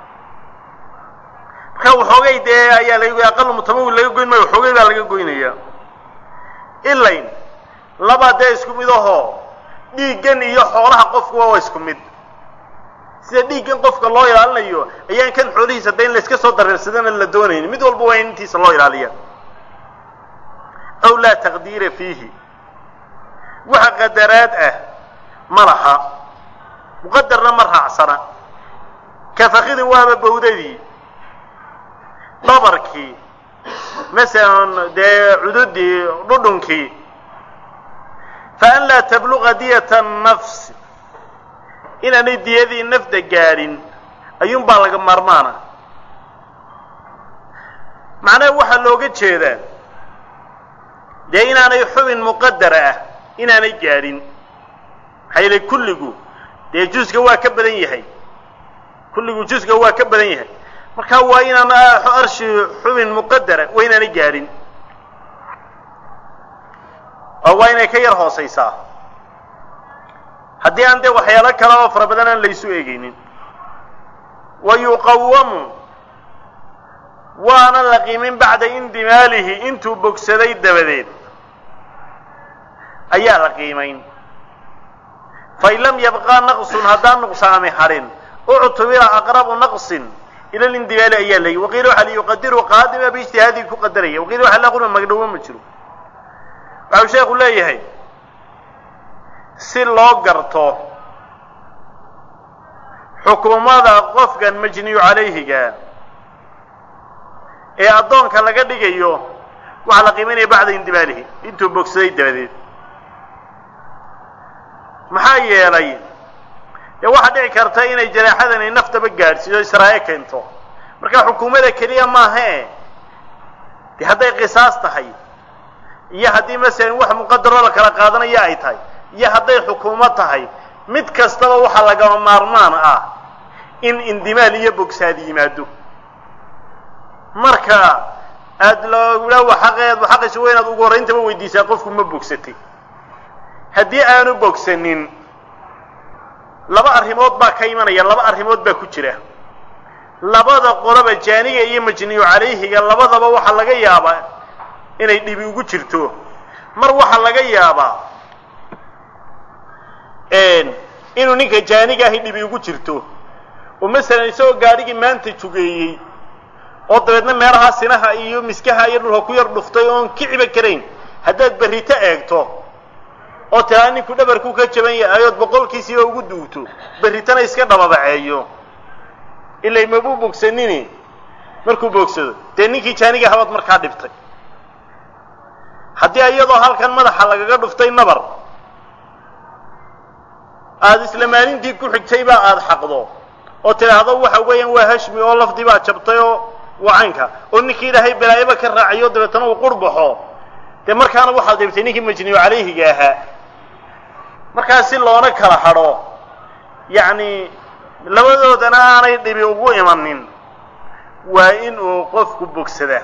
marka waxoogay dee ayaa laga aqal mutamawil laga goyn maayo waxoogay baa laga goynaya ilayn laba dee isku mid ahoo dhiiggan iyo xoolaha qofkuwa waa isku mid sida dhiiggan qofka loo ilaalinayo ayaan kan xoolihiisa da in layska soo dareersadana la doonayni mid walba waa in intiisa loo ilaaliya aw laa taqdiira fiihi waxa qadaraad ah ma laha muqadarna ma raacsana kafakidin waaba bawdadii dhabarkii masalan dee cududii dhudhunkii fa an laa tabluqa diyata nafsi inaanay diyadii nafda gaadhin ayuunbaa laga maarmaana macnaha waxaa looga jeedaa dee inaanay xubin muqadara ah inaanay gaadhin maxaa yeele kulligu dee jusga waa ka badan yahay kulligu jusga waa ka badan yahay marka waa inaan arshi xubin muqadara waa inaanay gaadhin oo waa inay ka yar hoosaysaa haddii aan dee waxyaalo kale oo fara badan aan laysu eegaynin wa yuqawamu waana la qiimin bacda indimaalihi intuu bogsaday dabadeed ayaa la qiimayn fain lam yabqa naqsun haddaan nuqsaami hadhin uctubira aqrabu naqsin ila lindimaali ayaa layi waqiila waxa liyuqadiru qaadima biijtihaadii ku qadaraya waqiila waxa la qulma magdhowo ma jiro waxau sheekhu leeyahay si loo garto xukuumada qofkan majniyu calayhiga ee addoonka laga dhigayo waxaa la qiimaynaya bacda indimaalihi intuu bogsaday dabadeed maxaa yeelay dee waxaa dhici karta inay jaraaxadani naftaba gaadhsiiso israae keento marka xukuumada keliya maahae dee hadday qisaas tahay iyo haddii masalan wax muqadaroo la kala qaadanaya ay tahay iyo hadday xukuumad tahay mid kastaba waxaa lagama maarmaan ah in indimaal iyo bogsaad yimaado marka aada logula waxaqeed waxaqiisa waa inaad ugu horrayntaba weydiisaa qofku ma bogsatay haddii aanu bogsanin laba arrimood baa ka imanaya laba arrimood baa ku jira labada qoloba jaaniga iyo majniyu calayhiga labadaba waxaa laga yaabaa inay dhibi ugu jirto mar waxaa laga yaabaa inuu ninka jaaniga ahi dhibi ugu jirto oo masalan isagoo gaadhigii maanta jugeeyey oo dabeedna meelahaa sinaha iyo miskaha iyo dhulka ku yar dhuftay oon kiciba karayn haddaad berrito eegto oo tiraa ninku dhabarkuu ka jaban yahay ood boqolkiisiiba ugu duugto berritana iska dhababaceeyo ilay mabuu bogsanini markuu bogsado dee ninkii jaaniga habaad markaa dhibtay haddii iyadoo halkan madaxa lagaga dhuftay nabar aada isla maalintii ku xigtayba aada xaqdo oo tidhaahdo waxa weeyaan waa hashmi oo lafdii baa jabtay oo waa caynka oo ninkii ilaahay balaayaba ka raacayo dabeetana uu qurbaxo dee markaana waxaad dhibtay ninkii majniyu calayhiga ahaa markaa si loona kala hadho yacni labadoodana aanay dhibi ugu imanin waa in uu qofku bogsadaa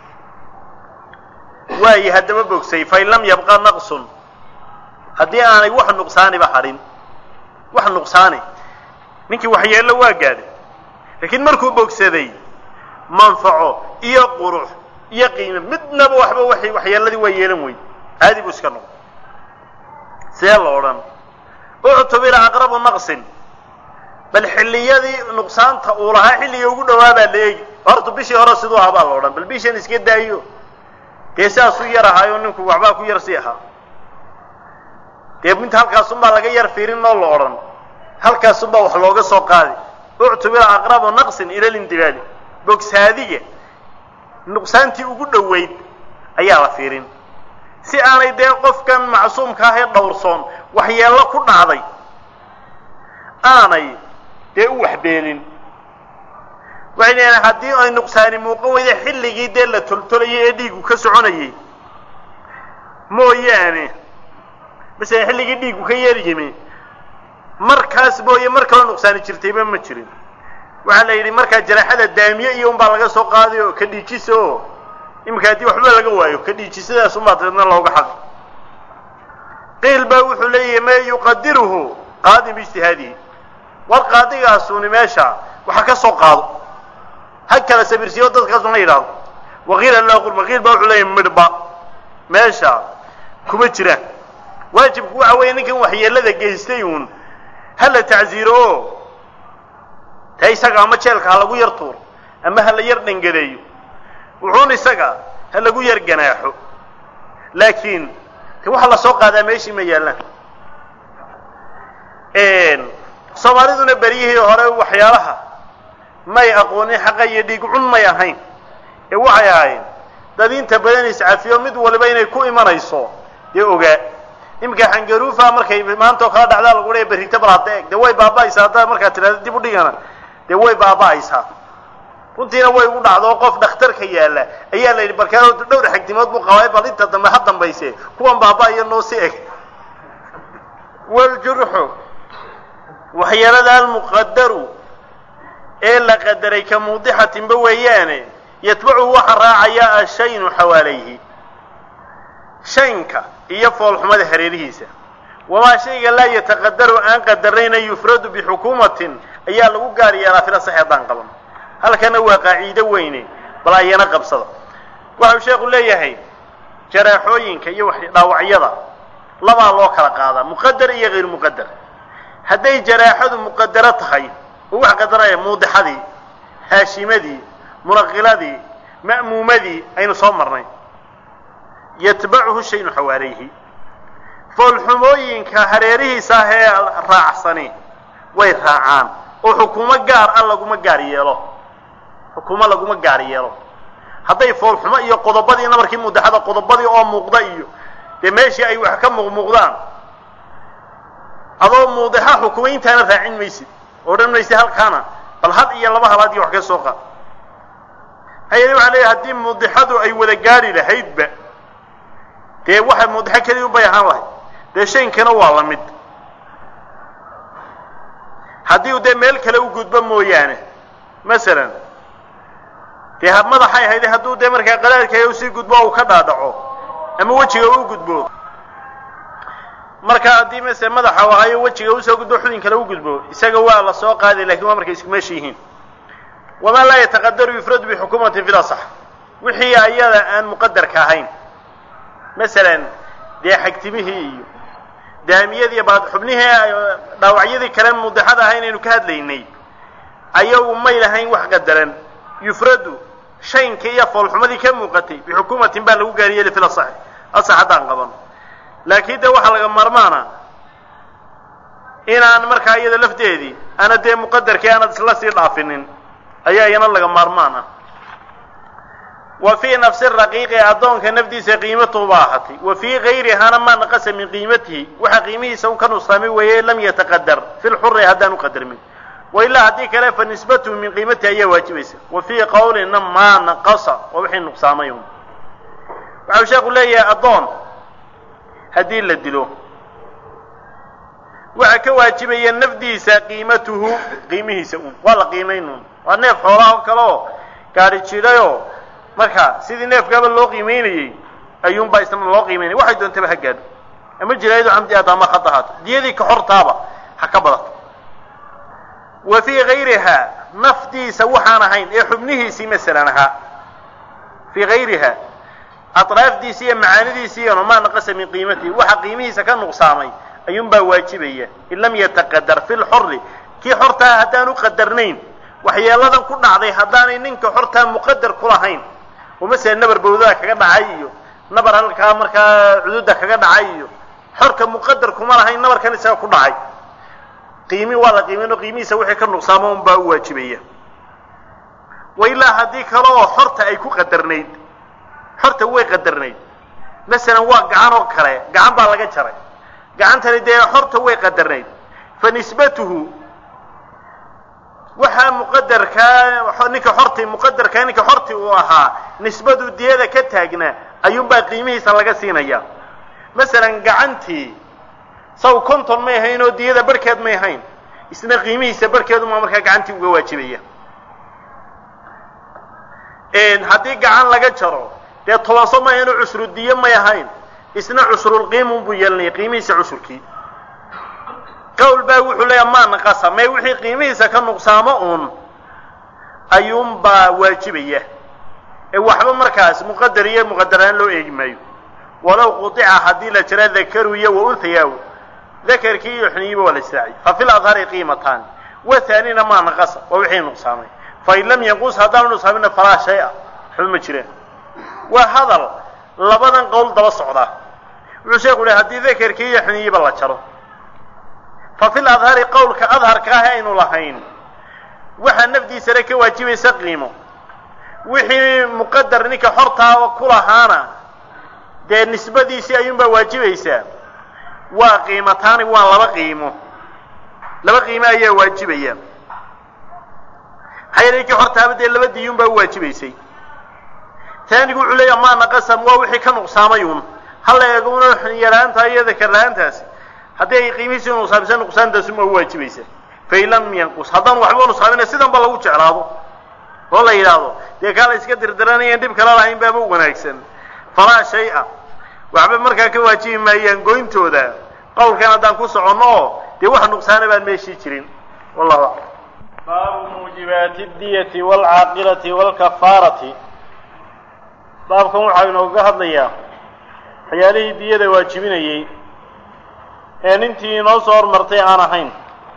waayi haddaba bogsay fain lam yabqa naqsun haddii aanay wax nuqsaaniba hadhin wax nuqsaani ninkii waxyeello waa gaadhay laakiin markuu bogsaday manfaco iyo qurux iyo qiime midnaba waxba waxay waxyeelladii waa yeelan weyd caadi buu iska noqday see lo odhan uctubira aqrabu naqsin bal xilliyadii nuqsaanta uu lahaa xilliga ugu dhawaa baa la eegi horta bishii hore siduu ahaa baa la odhan bal bishan iska daayo dee sidaasuu yar ahaayo ninku waxbaa ku yar sii ahaa dee inta halkaasunbaa laga yar fiirin oo la odhan halkaasunbaa wax looga soo qaadi uctubira aqrabu naqsin ila lindibaali bogsaadiga nuqsaantii ugu dhoweyd ayaa la fiirin si aanay dee qofkan macsuumka ah ee dhowrsoon waxyeello ku dhacday aanay dee u waxbeelin waxay leedahay haddii ay nuqsaani muuqan weyda xilligii dee la toltolayay ee dhiigu ka soconayay mooyaane masalan xilligii dhiigu ka yeer yimi markaas mooye mar kaloo nuqsaani jirtayba ma jirin waxaa la yidhi markaa jaraaxada daamiye iyo unbaa laga soo qaaday oo ka dhiijisa oo iminka haddii waxba laga waayo ka dhiijisadaas unbaa dabeedna looga xaq qiil baa wuxuu leeyahay ma yuqadiruhu qaadim biijtihaadihi war qaadigaasuni meesha waxa ka soo qaado ha kala sabirsiyo dadkaasuna yidhaahdo waqiila laa qurba qiil baa wuxuu leeyahay midhba meesha kuma jiraan waajibku waxa weeye ninkan waxyeelada geystay uun ha la tacsiiro oo ta isaga ama jeelka ha lagu yar tuuro ama ha la yar dhangadeeyo wuxuun isaga ha lagu yar ganaaxo laakiin de waxa la soo qaadaa meeshii ma yaallaan soomaaliduna beryihii hore waxyaalaha may aqoonin xaqa iyo dhiig cun may ahayn ee waxay ahayn dad inta badan iscafiyo mid waliba inay ku imanayso dee ogaa iminka xangaruufa markay maantao kala dhacdaa lagu leeya berrito bal hadda eeg dee way baaba'aysaa haddaa markaa tidhahda dib u dhigana dee way baaba'aysaa runtiina way ugu dhacdo qof dhakhtarka yaalla ayaa la yidhi barkaa dhowr xagdimood buu qabay bal inta dambe ha dambayse kuwan baaba'aya noo si eg waljurxu waxyeelada almuqadaru ee la qadaray ka muudixatinba weeyaane yatbacuhu waxa raacaya ashaynu xawaalayhi shaynka iyo foolxumada hareerihiisa wamaa shayga laa yataqadaru aan qadarayna yufradu bixukuumatin ayaa lagu gaar yeelaa fila sax haddaan qaban halkana waa qaaciido weyne bal ayana qabsada waxau sheekhu leeyahay jaraaxooyinka iyo dhaawacyada labaa loo kala qaadaa muqadar iyo hayr muqadar hadday jaraaxadu muqadaro tahay oo wax qadaraya muudixadii haashimadii munaqiladii ma'muumadii aynu soo marnay yatbacuhu shaynu xawaalayhi foolxumooyinka hareerihiisa ah ee raacsani way raacaan oo xukuumo gaar ah laguma gaar yeelo xukuumo laguma gaar yeelo hadday foolxumo iyo qodobadii nabarkii mudaxada qodobadii oo muuqda iyo dee meeshii ay wax ka muuqmuuqdaan adoo muudixa xukumayntaana raacin maysid odhan maysid halkaana bal had iyo laba halaad iyo wax ka soo qaad hayani waxaa leeyahay haddii muudixadu ay wada gaari lahaydba dee waxa muudixo keliya unbay ahaan lahayd dee shaynkana waa la mid haddii uu dee meel kale u gudbo mooyaane masalan dee madaxay ahayd hadduu dee markaa qadaadka usii gudbo uu ka dhaadhaco ama wejiga u gudbo marka haddii mase madaxa ahayo wejiga usoo gudbo xubin kale u gudbo isaga waa la soo qaaday lakin waa markay isku meesha yihiin wamaa laa yataqadaru yufradu bixukuumatin fil asax wixii ayada aan muqadarka ahayn masalan dee xagtimihii iyo daamiyadii baad xubnihii dhaawacyadii kale mudexada ahayn aynu ka hadlaynay ayagu may lahayn wax qadaran yufradu shaynka iyo foolxumadii ka muuqatay bixukuumatin baa lagu gaariyeli fil asax asax haddaan qaban laakiin dee waxaa laga maarmaana inaan markaa iyada lafteedii ana dee muqadarkii aanad isla sii dhaafinin ayaa iyana laga maarmaan ah wa fii nafsi raqiiqi addoonka nafdiisa qiimatuhu ba ahatay wa fii gayrihana maa naqasa min qiimatihi waxa qiimihiisa un ka nuqsaamay weeye lam yataqadar fi lxuri haddaan u qadarmin wailaa haddii kale fa nisbatuhu min qiimatihi ayaa waajibaysa wa fii qawlina maa naqasa waa wixii nuqsaamay un waxau sheeku leeyahay addoon haddii la dilo waxaa ka waajibaya nafdiisa qiimatuhu qiimihiisa un waa la qiimayn un waa neef xoolaha oo kale oo gaadhi jidhayoo marka sidii neefkaaba loo qiimaynayey ayuunbaa isna loo qiimaynaya waxay doontaba ha gaadho ama jiraayadu camdi aad ama khad ahaato diyadii ka xortaaba ha ka badato wa fii gayriha nafdiisa waxaan ahayn ee xubnihiisii masalan ahaa fii gayriha atraafdiisi iyo macaanidiisi iyano maa naqasa min qiimatihi waxa qiimihiisa ka nuqsaamay ayuunbaa waajibaya in lam yataqadar fi lxori kii xortaa haddaan u qadarnayn waxyeeladan ku dhacday haddaanay ninka xortaa muqadar ku lahayn oo masala nabar bawdada kaga dhacay iyo nabar halkaa markaa cududa kaga dhacay iyo xorka muqadar kuma lahayn nabarkan isaga ku dhacay qiimi waa la qiimaynoo qiimihiisa wixii ka nuqsaamo unbaa u waajibaya wa ilaa haddii kale oo xorta ay ku qadarnayd xorta way qadarnayd masalan waa gacan oo kale gacan baa laga jaray gacantani dee xorta way qadarnayd fa nisbatuhu waxaa muqadarkaa ninka xorti muqadarkaa ninka xorti uu ahaa nisbadu diyada ka taagnaa ayuunbaa qiimihiisa laga siinaya masalan gacantii saw konton may ahayn oo diyada barhkeed may ahayn isna qiimihiisa barhkeedumaa markaa gacantii uga waajibaya haddii gacan laga jaro dee tobanso may ahayn oo cusru diyo may ahayn isna cusrulqiimun buu yeelanaya qiimihiisa cusurkii qawl baa wuxuu leeya maa naqasa may wixii qiimihiisa ka nuqsaamo uun ayuunbaa waajibaya ee waxba markaas muqadar iyo muqadaraan loo eegi maayo walow qudica haddii la jira dakaru iyo wa unhayaw dakarkii iyo xuniyiba waa la israaciy fa fi ladhari qiimataan wa haanina maa naqasa waa wixii nuqsaamay fain lam yanqus haddaanu nuqsaamina falaa shay-a waxba ma jiraan waa hadal labadan qowl daba socdaa wuxuu sheeku lehy haddii dakarkii iyo xuniyiba la jaro fa fi ladhari qowlka adharka ah aynu lahayn waxaa nafdiisana ka waajibaysa qiimo wixii muqadar ninka xortaa ku lahaana dee nisbadiisii ayuunbaa waajibaysaa waa qiimataani waa laba qiimo laba qiimo ayaa waajibaya maxaa yeele ninkii xortaaba dee laba diyuunbaa u waajibaysay taanigu wuxuu leeya maa naqasam waa wixii ka nuqsaamay uun hala eego una yaraanta iyo dakar la-aantaasi haddii ay qiimihiisi nuqsaamisa nuqsaantaasuma u waajibaysa fain lam yanqus haddaan waxba nuqsaamina sidan ba lagu jeclaado oo la yidhaahdo dee kaa la iska dirdiranayan dhib kala lahayn baaba wanaagsan falaa shay-a waxba markaa ka waajibi maayaan goyntooda qowlkan haddaan ku soconno oo dee wax nuqsaana baan meeshii jirin wallahu aclam baabu muujibaati diyati waalcaaqilati waalkafaarati baabkan waxaa inooga hadlayaa waxyaalihii diyada waajibinayey ee nintii inoo soo hormartay aan ahayn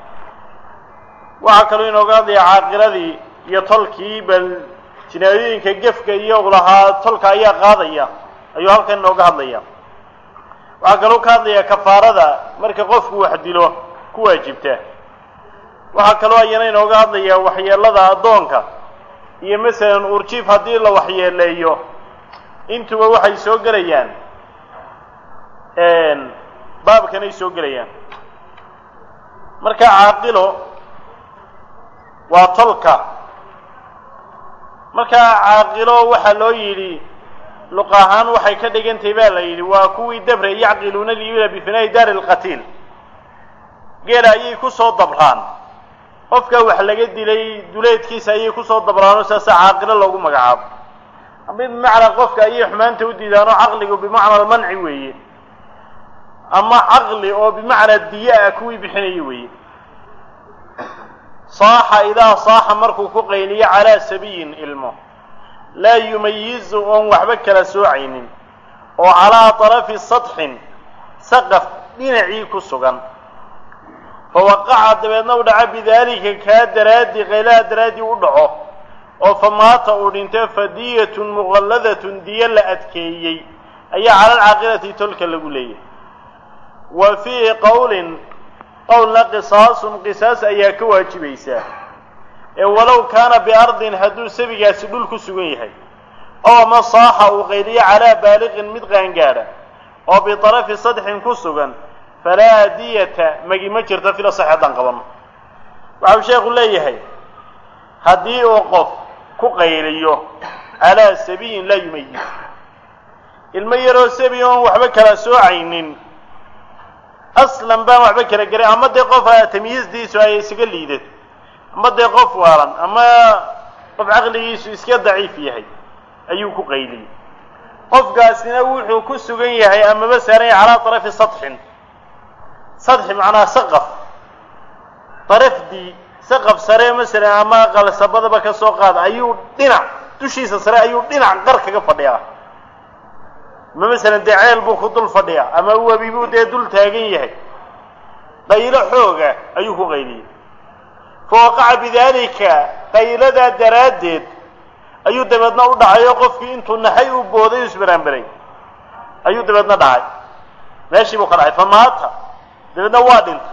waxaa kaloo inooga hadlayaa caaqiladii iyo tolkii bal jinaayooyinka gefka iyo lahaa tolka ayaa qaadaya ayuu halkan inooga hadlaya waxaa kaloo ka hadlayaa kafaarada marka qofku wax dilo ku waajibta waxaa kaloo ayana inooga hadlayaa waxyeelada addoonka iyo masalan urjiif haddii la waxyeeleeyo intuba waxay soo gelayaan baabkanay soo gelayaan marka caaqilo waa tolka markaa caaqilo waxaa loo yidhi luq ahaan waxay ka dhigantahay baa la yidhi waa kuwii dabre yacqiluuna lyula bifinaa'i daari lqatiil geela ayay kusoo dabraan qofka wax laga dilay duleedkiisa ayay kusoo dabraanoo saasa caaqilo loogu magacaabo ama bimacnaa qofka ayay xumaanta u diidaanoo caqligu bimacna almanci weeye ama caqli oo bimacnaa diya ah kuwii bixinaya weeye saaxa idaa saaxa markuu ku qayliyo calaa sabiyin ilmo laa yumayizu oon waxba kala soocaynin oo calaa طarafi sadxin saqaf dhinacii ku sugan fawaqaca dabeedna u dhaco bidaalika kaa daraaddi qaylaha daraaddii u dhaco oo famaata uu dhinto fadiyatun muqalladatun diyo la adkeeyey ayaa cala alcaaqilati tolka lagu leeyahay wa fiihi qowlin qowlna qisaasun qisaas ayaa ka waajibaysaa ee walow kaana biardin hadduu sabigaasi dhul ku sugan yahay oo ama saaxa uu qayliyo calaa baaliqin mid qaangaadha oo bitarafi sadxin ku sugan falaa diyata magi ma jirto fila sax haddaan qabanno waxau sheekhu leeyahay haddii uu qof ku qayliyo calaa sabiyin laa yumayiz ilmo yaroo sabi oon waxba kala soocaynin aslan baan waxba kala geray ama dee qof tamyiizdiisu ay isaga liidato ama dee qof waalan ama qof caqligiisu iska daciif yahay ayuu ku qayliyey qofkaasina wuxuu ku sugan yahay amaba saaran yahay calaa tarafi sadxin sadxi macnaha saqaf darafdii saqaf sare masalan ama qalsabadaba ka soo qaada ayuu dhinac dushiisa sare ayuu dhinac qar kaga fadhiyaa ama masalan dee ceel buu ku dul fadhiyaa ama webi buu dee dul taagan yahay qaylo xooga ayuu ku qayliyey fawaqaca bidaalika qayladaa daraaddeed ayuu dabeedna u dhacayo qofkii intuu naxay u booday u isbaraanbaray ayuu dabeedna dhacay meeshii buu ka dhacay famaata dabeedna waa dhintay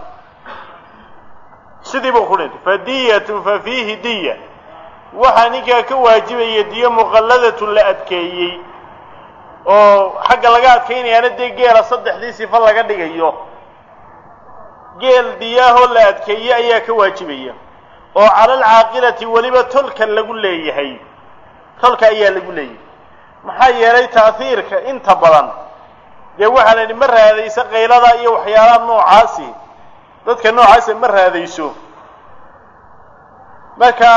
sidii buu ku dhintay fadiyatun fa fiihi diya waxaa ninkaa ka waajibaya diyo muqalladatun la adkeeyey oo xagga laga adkaynayaana dee geela saddexdii sifo laga dhigayo geel diyaahoo la adkeeye ayaa ka waajibaya oo cala alcaaqilati weliba tolka lagu leeyahay tolka ayaa lagu leeyahay maxaa yeelay taahiirka inta badan dee waxaa la yidhi ma raadayso qaylada iyo waxyaalaha noocaasi dadka noocaasi ma raadayso marka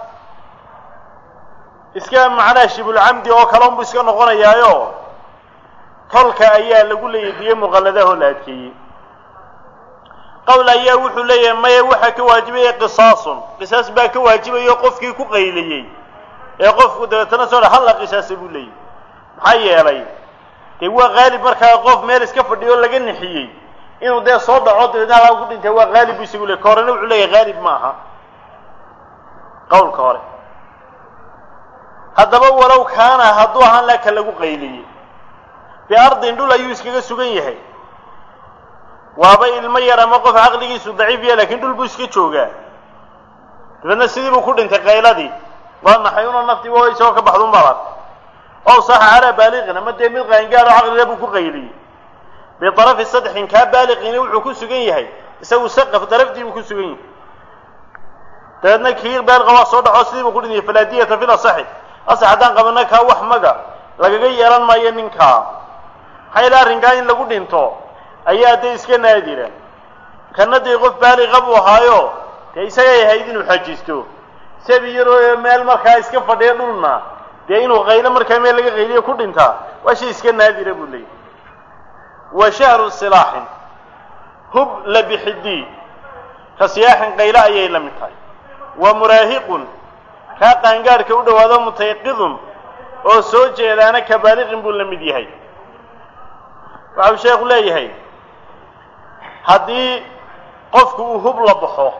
iska macnaha shibulcamdi oo kale unbu iska noqonayaayo tolka ayaa lagu leeyahay diyo muqalladahoo la adkeeyey qowl ayaa wuxuu leeyahay maya waxaa ka waajibaya qisaasun qisaas baa ka waajibayo qofkii ku qayliyey ee qofku dabeetana soo halla qisaasa buu leeyahy maxaa yeelay dee waa qaalib markaa qof meel iska fadhiyo laga nixiyey inuu dee soo dhaco dabeetna halkaa ku dhintay waa qaalib buu isagu leey ka horena wuxuu leeyahay qaalib ma aha qowlka hore haddaba walow kaana hadduu ahaan laka lagu qayliyey biardin dhul ayuu iskaga sugan yahay waaba ilmo yar ama qof caqligiisu daciif ya lakin dhul buu iska joogaa dabeedna sidii buu ku dhintay qayladii waa naxay una naftii waa isagoo ka baxdun baad artay ow saxa calaa baaliqin ama dee mid qaangaaro caqlila buu ku qayliyey bitarafi sadxin kaa baaliqiina wuxuu ku sugan yahay isagu saqaf daraftii buu ku sugan yahay dabeedna kii baaliqa waa soo dhaco sidii buu ku dhintay falaa diyata fil asaxi asax haddaan qabana kaa wax maga lagaga yeelan maayo ninkaa maxaa yaele arrinkaa in lagu dhinto ayaa dee iska naadira kana dee qof baaliqa buu ahaayo dee isagay ahayd inuu xajisto sabi yaroo meel markaa iska fadhiya dhulna dee inuu qaylo markaa meel laga qayliyo ku dhintaa waa shay iska naadira buu leeyahy wa shahru silaaxin hub la bixidii ka siyaaxin qaylo ayay la mid tahay wa muraahiqun kaa qaangaadhka u dhowaado mutayqidun oo soo jeedaana ka baaliqin buu la mid yahay waxau sheekhu leeyahay haddii qofku uu hub la baxo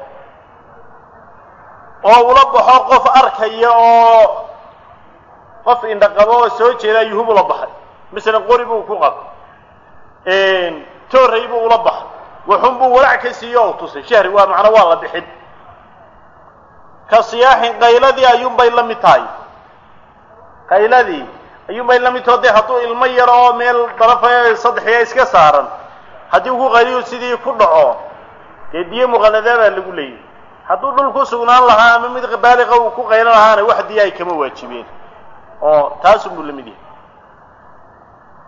oo ula baxo qof arkaya oo qof indhaqabo oo soo jeeda ayuu hub ula baxay masalan qori buu ku qab tooray buu ula baxay waxun buu walaac ka siiyo o tusay shahri waa macnaa waa la bixin ka siyaaxin qayladii ayuunbay la mid tahay qayladii ayuunbay la mid taho dee hadduu ilmo yar oo meel darafa saddexiya iska saaran haddii uu ku qayliyo sidii ku dhaco dee diyo muqalladaa baa lagu leeyahy hadduu dhul ku sugnaan lahaa ama mid baaliqa uu ku qaylo lahaana wax diya ay kama waajibeen oo taasunbuu la mid yahay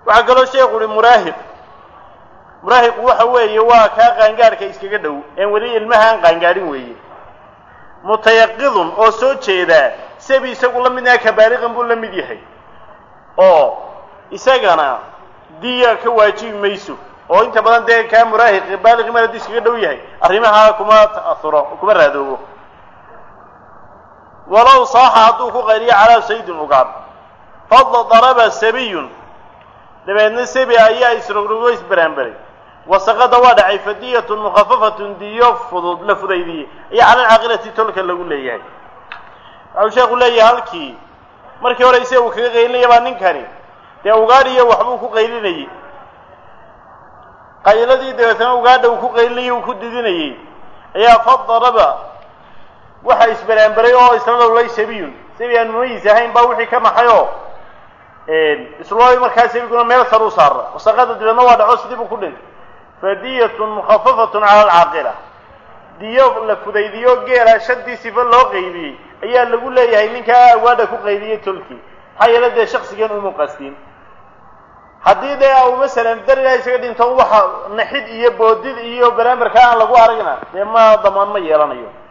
waxaa kaloo sheekhu uhi muraahiq muraahiqu waxa weeye waa kaa qaangaadhka iskaga dhow een weli ilmaha aan qaangaadhin weeye mutayaqidun oo soo jeedaa sabi isagu la midnaha kabaaliqan buu la mid yahay oo isagana diya ka waajibi mayso oo inta badan dee kaa muraahiqi baaliqi mar hadduu iskaga dhow yahay arrimaha kuma ta'ahuro kuma raadoobo walow saaxa hadduu ku qayliyo calaa saydin ugaad fadla daraba sabiyun dabeedna sabi ayaa isrogrogo isbaraanbaray wasaqada waa dhacay fadiyatun mukhafafatun diyo fudud la fudaydiyey ayaa cala alcaaqilati tolka lagu leeyahay waxau sheekhu leeyahay halkii markii hore isaga uu kaga qaylinaya baa ninkani dee ugaadhiyo waxbuu ku qaylinayey qayladii dabeetana ugaadha uu ku qaylinayay uu ku didinayey ayaa fadaraba waxa isbaraanbaray oo isla lowlay sabiyun sabi aan mumayis ahayn baa wixii ka maxay oo islooy markaa sabiguna meel sar u saara wasaqada dabeedna waa dhaco sidii buu ku dhintay fadiyatun mukhafafatun cala alcaaqila diyo la fudaydiyo geela shantii sifo loo qaybiyey ayaa lagu leeyahay ninkaa awaadha ku qaybiyey tolkii maxaa yeele dee shaksigan umu qastin haddii dee u masalan darigaa isaga dhinto waxa naxid iyo boodid iyo baraambarka aan lagu aragna dee ma damaan ma yeelanayo